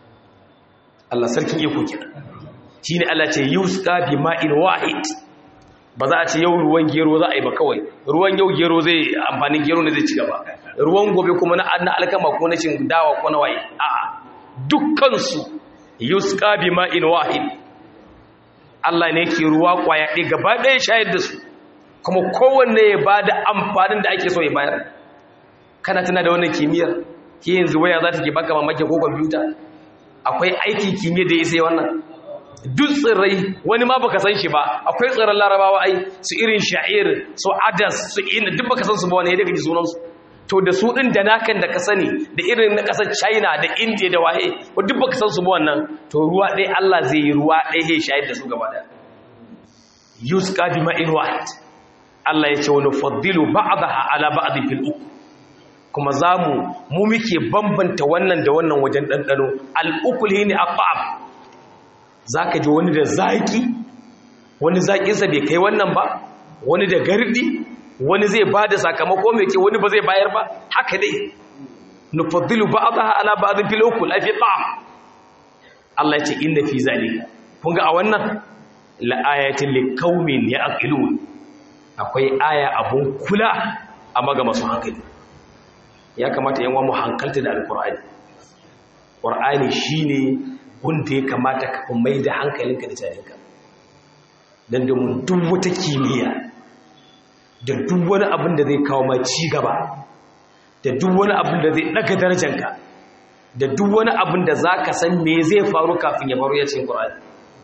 Allah sarkin iko kenan shine Allah ce yusqa bi ma'in wahid ba za a ce yau ruwan gero za a yi ba kawai ruwan yau gero zai amfanin gero ne zai ci gaba ruwan gobe kuma na na alkama ko na cin dawa ko na waye a'a dukkan su yusqa bima'in wahid Allah ne ke ruwa kwaya ɗaya gaba ɗaya shayar da su kuma kowanne ya bada amfanin da ake so ya bayar kana tana da wannan kimiyyar ke yanzu waya za ta ke baka mamaki ko kwamfuta akwai aikin kimiyya da ya sai wannan duk tsirrai wani ma baka san shi ba akwai tsirran larabawa ai su irin sha'ir su adas su ina duk baka san su ba wani ya daga ji sunansu to da su ɗin da nakan da ka sani da irin na ƙasar china da india da waye ko duk baka san su ba wannan to ruwa ɗaya allah zai yi ruwa ɗaya ya shayar da su gaba da yusqa bima'in wahid allah ya ce wani faddilu ba'daha ala ba'd fil uku kuma za mu mu muke bambanta wannan da wannan wajen ɗanɗano al'ukul ne a fa'ab za ka ji wani da zaƙi wani zaƙinsa bai kai wannan ba wani da gardi wani zai ba da sakamako mai ke wani ba zai bayar ba haka dai nufaddilu ba a zaha ala ba zai filokul a fi ta'am Allah ya ce inda fi zalika kun ga a wannan la'ayatin likaumin ya aqilu akwai aya abun kula a maga masu hankali ya kamata yan mu hankalta da alkur'ani ƙur'ani shine wanda ya kamata ka mai da hankalinka da jarinka don domin duk wata kimiyya da duk wani abin da zai kawo ma ci gaba da duk wani abin da zai daga darajanka da duk wani abin da za ka san me zai faru kafin ya faru ya ce ƙur'ani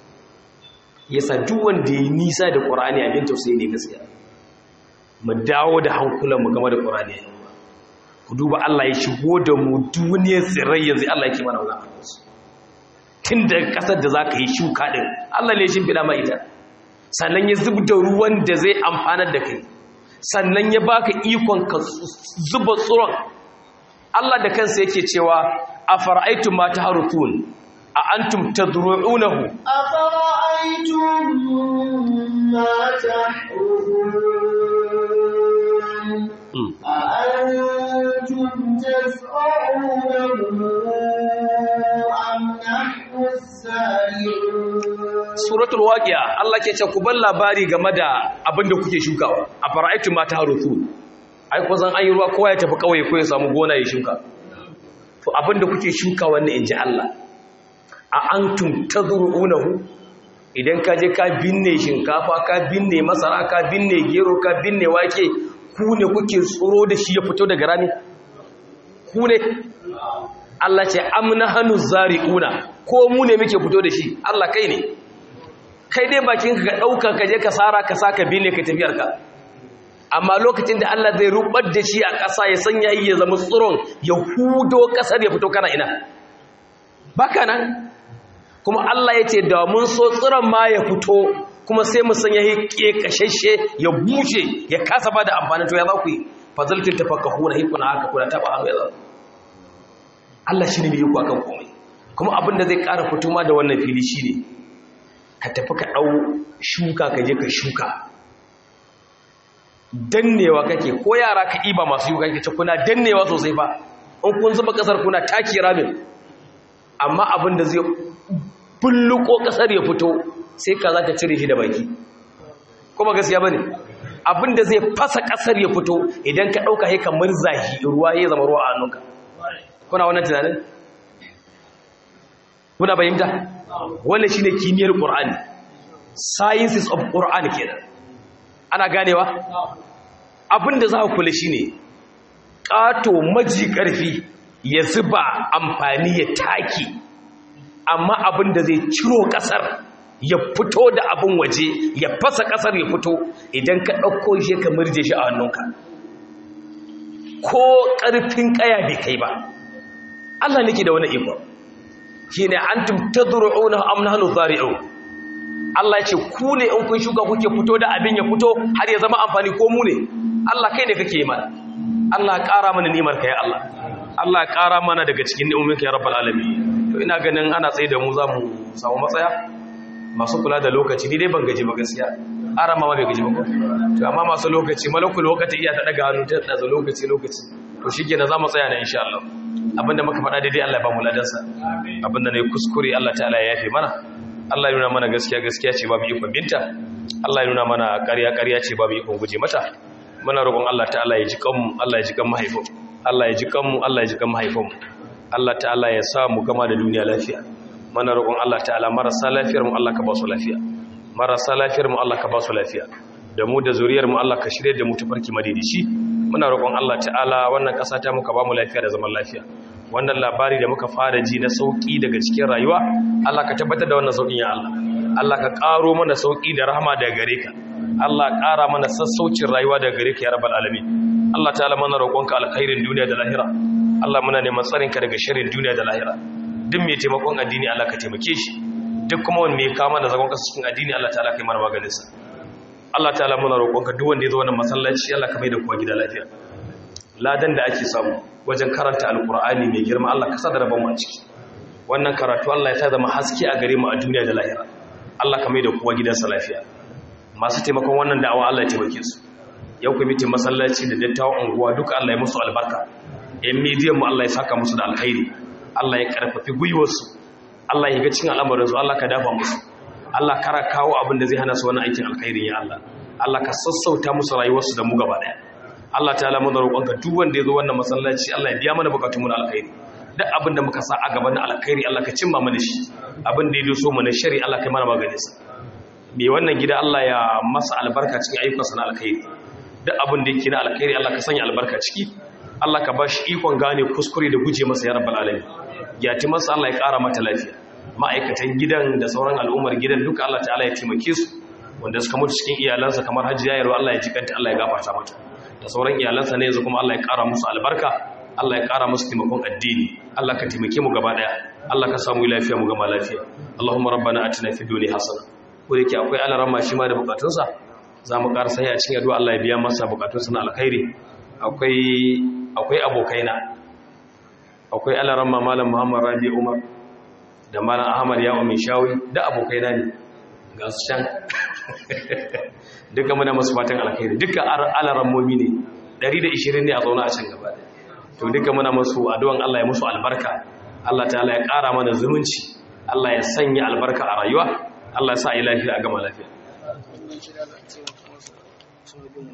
yasa duk wanda ya nisa da ƙur'ani abin tausayi ne gaskiya mu dawo da hankulanmu game da ƙur'ani ku duba Allah ya shigo da mu duniyar tsirrai yanzu Allah ya ke mana wani tun da ƙasar da za ka yi shuka ɗin Allah ne shi fida ma ita sannan ya zub da ruwan da zai amfanar da kai sannan ya baka ikon ka zuba tsoron Allah da kansa yake cewa a fara'aitun ma ta harutun a antum ta duru'unahu a fara'aitun ma ta harutun أأنتم تزرعونه أم نحن الزارعون suratul waqi'a Allah ke ce ku bar labari game da abin da kuke shukawa a fara'aitu ma ta harutu ai ko zan an yi ruwa kowa ya tafi kauye ko ya samu gona ya shuka to abin da kuke shuka wannan inji Allah a antum tadruunahu idan ka je ka binne shinkafa ka binne masara ka binne gero ka binne wake ku ne kuke tsoro da shi ya fito daga rami ku ne Allah ce amna hannu zari'una ko mu ne muke fito da shi Allah kai ne kai dai bakin ka ɗauka ka je ka sara ka saka bine ka tafiyar ka amma lokacin da Allah zai rubar da shi a ƙasa ya sanya yi ya zama tsiron ya hudo ƙasar ya fito kana ina baka nan kuma Allah ya ce da mun so tsiron ma ya fito kuma sai mu sanya ya kashashe ya bushe ya kasa ba da amfani to ya za ku yi fazaltin tafakkahu na hikuna haka kuna taba hannu ya za Allah shi ne mai yiku akan komai kuma abin da zai ƙara fito ma da wannan fili shi ne ka tafi ka ɗau shuka ka je ka shuka dannewa kake ko yara ka iba masu shuka kake kuna dannewa sosai ba in kun zuba ƙasar kuna taki ramin amma abin da zai bulluko ƙasar ya fito sai ka za ka cire shi da baki kuma gaskiya ba ne abinda zai fasa ƙasar ya fito idan ka ɗauka haika murzahi ruwa ya zama ruwa a hannunka kuna wannan tunanin kuna bayyanta wannan shi ne kimiyyar ƙur'ani sciences of ƙur'ani kenan ana ganewa abinda za ku kula shi ne ƙato maji ƙarfi ya zuba amfani ya taki amma abinda zai ciro ƙasar ya fito da abin waje ya fasa ƙasar ya fito idan ka ɗauko shi ka murje shi a hannunka ko ƙarfin ƙaya bai kai ba Allah nake da wani iko shi ne an tumta zuru'una amna hannu zari'u Allah ce ku ne in kun shuka kuke fito da abin ya fito har ya zama amfani ko mu ne Allah kai ne kake yi mana Allah ƙara mana nimar ka ya Allah Allah ƙara mana daga cikin ni'uminka ya rabbal alamin to ina ganin ana tsaye da mu za mu samu matsaya masu kula da lokaci ni dai ban gaji ba gaskiya ara ma bai gaji ba to amma masu lokaci malakul lokaci iya ta daga hannu ta da lokaci lokaci to shikenan za mu tsaya na insha Allah abinda muka faɗa daidai Allah ya ba mu ladansa abinda ne kuskure Allah ta'ala ya yafe mana Allah ya nuna mana gaskiya gaskiya ce babu ikon binta Allah ya nuna mana ƙarya ƙarya ce babu ikon guje mata muna roƙon Allah ta'ala ya ji kanmu Allah ya ji kan mahaifin Allah ya ji kanmu Allah ya ji kan mahaifin Allah ta'ala ya sa mu gama da duniya lafiya mana roƙon Allah ta'ala marasa lafiyar mu Allah ka ba su lafiya marasa lafiyar mu Allah ka ba su lafiya da mu da zuriyar mu Allah ka shirye da mu tafarki madidici muna roƙon Allah ta'ala wannan ƙasa ta muka ba mu lafiya da zaman lafiya wannan labari da muka fara ji na sauki daga cikin rayuwa Allah ka tabbatar da wannan saukin ya Allah Allah ka ƙaro mana sauki da rahama daga gare ka Allah ƙara mana sassaucin rayuwa daga gare ka ya rabbal alamin Allah ta'ala mana roƙonka alkhairin duniya da lahira Allah muna neman tsarinka daga sharrin duniya da lahira duk mai taimakon addini Allah ka taimake shi duk kuma wanda mai kama da zagon kasa cikin addini Allah ta'ala kai mana maganin sa Allah ta'ala muna roƙonka duk wanda ya zo wannan masallaci Allah ka mai da kowa gida lafiya ladan da ake samu wajen karanta alqur'ani mai girma Allah ka sadara ban mu a ciki wannan karatu Allah ya sa zama haske a gare mu a duniya da lahira Allah ka mai da kowa gidansa lafiya masu taimakon wannan da'awa Allah ya taimake su yau kwamitin masallaci da dattawan unguwa duka Allah ya musu albarka yan midiyan mu Allah ya saka musu da alkhairi Allah ya karfafi gwiwarsu Allah ya ga cin al'amarin su Allah ka dafa musu Allah kara kawo abin da zai hana su wannan aikin alkhairin ya Allah Allah ka sassauta musu rayuwarsu da mu gaba daya Allah ta'ala mu da roƙonka duk wanda ya zo wannan masallaci Allah ya biya mana bukatun mu na alkhairi duk abin da muka sa a gaban alkhairi Allah ka cimma mana shi abin da ya doso mu na shari Allah kai mana maganin sa me wannan gida Allah ya masa albarka cikin ayyukansa na alkhairi duk abin da yake na alkhairi Allah ka sanya albarka ciki Allah ka ba shi ikon gane kuskure da guje masa ya rabbal alamin ya ti masa Allah ya ƙara mata lafiya ma'aikatan gidan da sauran al'ummar gidan duka Allah ta'ala ya taimake su wanda suka mutu cikin iyalansa kamar hajji yayarwa Allah ya jikanta Allah ya gafarta mata da sauran iyalansa ne yanzu kuma Allah ya ƙara musu albarka Allah ya ƙara musu taimakon addini Allah ka taimake mu gaba daya Allah ka samu lafiya mu gama lafiya Allahumma rabbana atina fid dunya hasana ko yake akwai alaran shi ma da bukatunsa za mu ƙara sai a cikin addu'a Allah ya biya masa bukatunsa na alkhairi akwai akwai abokaina akwai alaran malam Muhammad Rabi Umar da malam Ahmad ya umin shawi da abokaina ne ga su can duka muna masu fatan alkhairi duka alaran momi ne 120 ne a zauna a can gaba to duka muna masu addu'an Allah ya musu albarka Allah ta'ala ya ƙara mana zumunci Allah ya sanya albarka a rayuwa Allah ya sa a yi lafiya a gama lafiya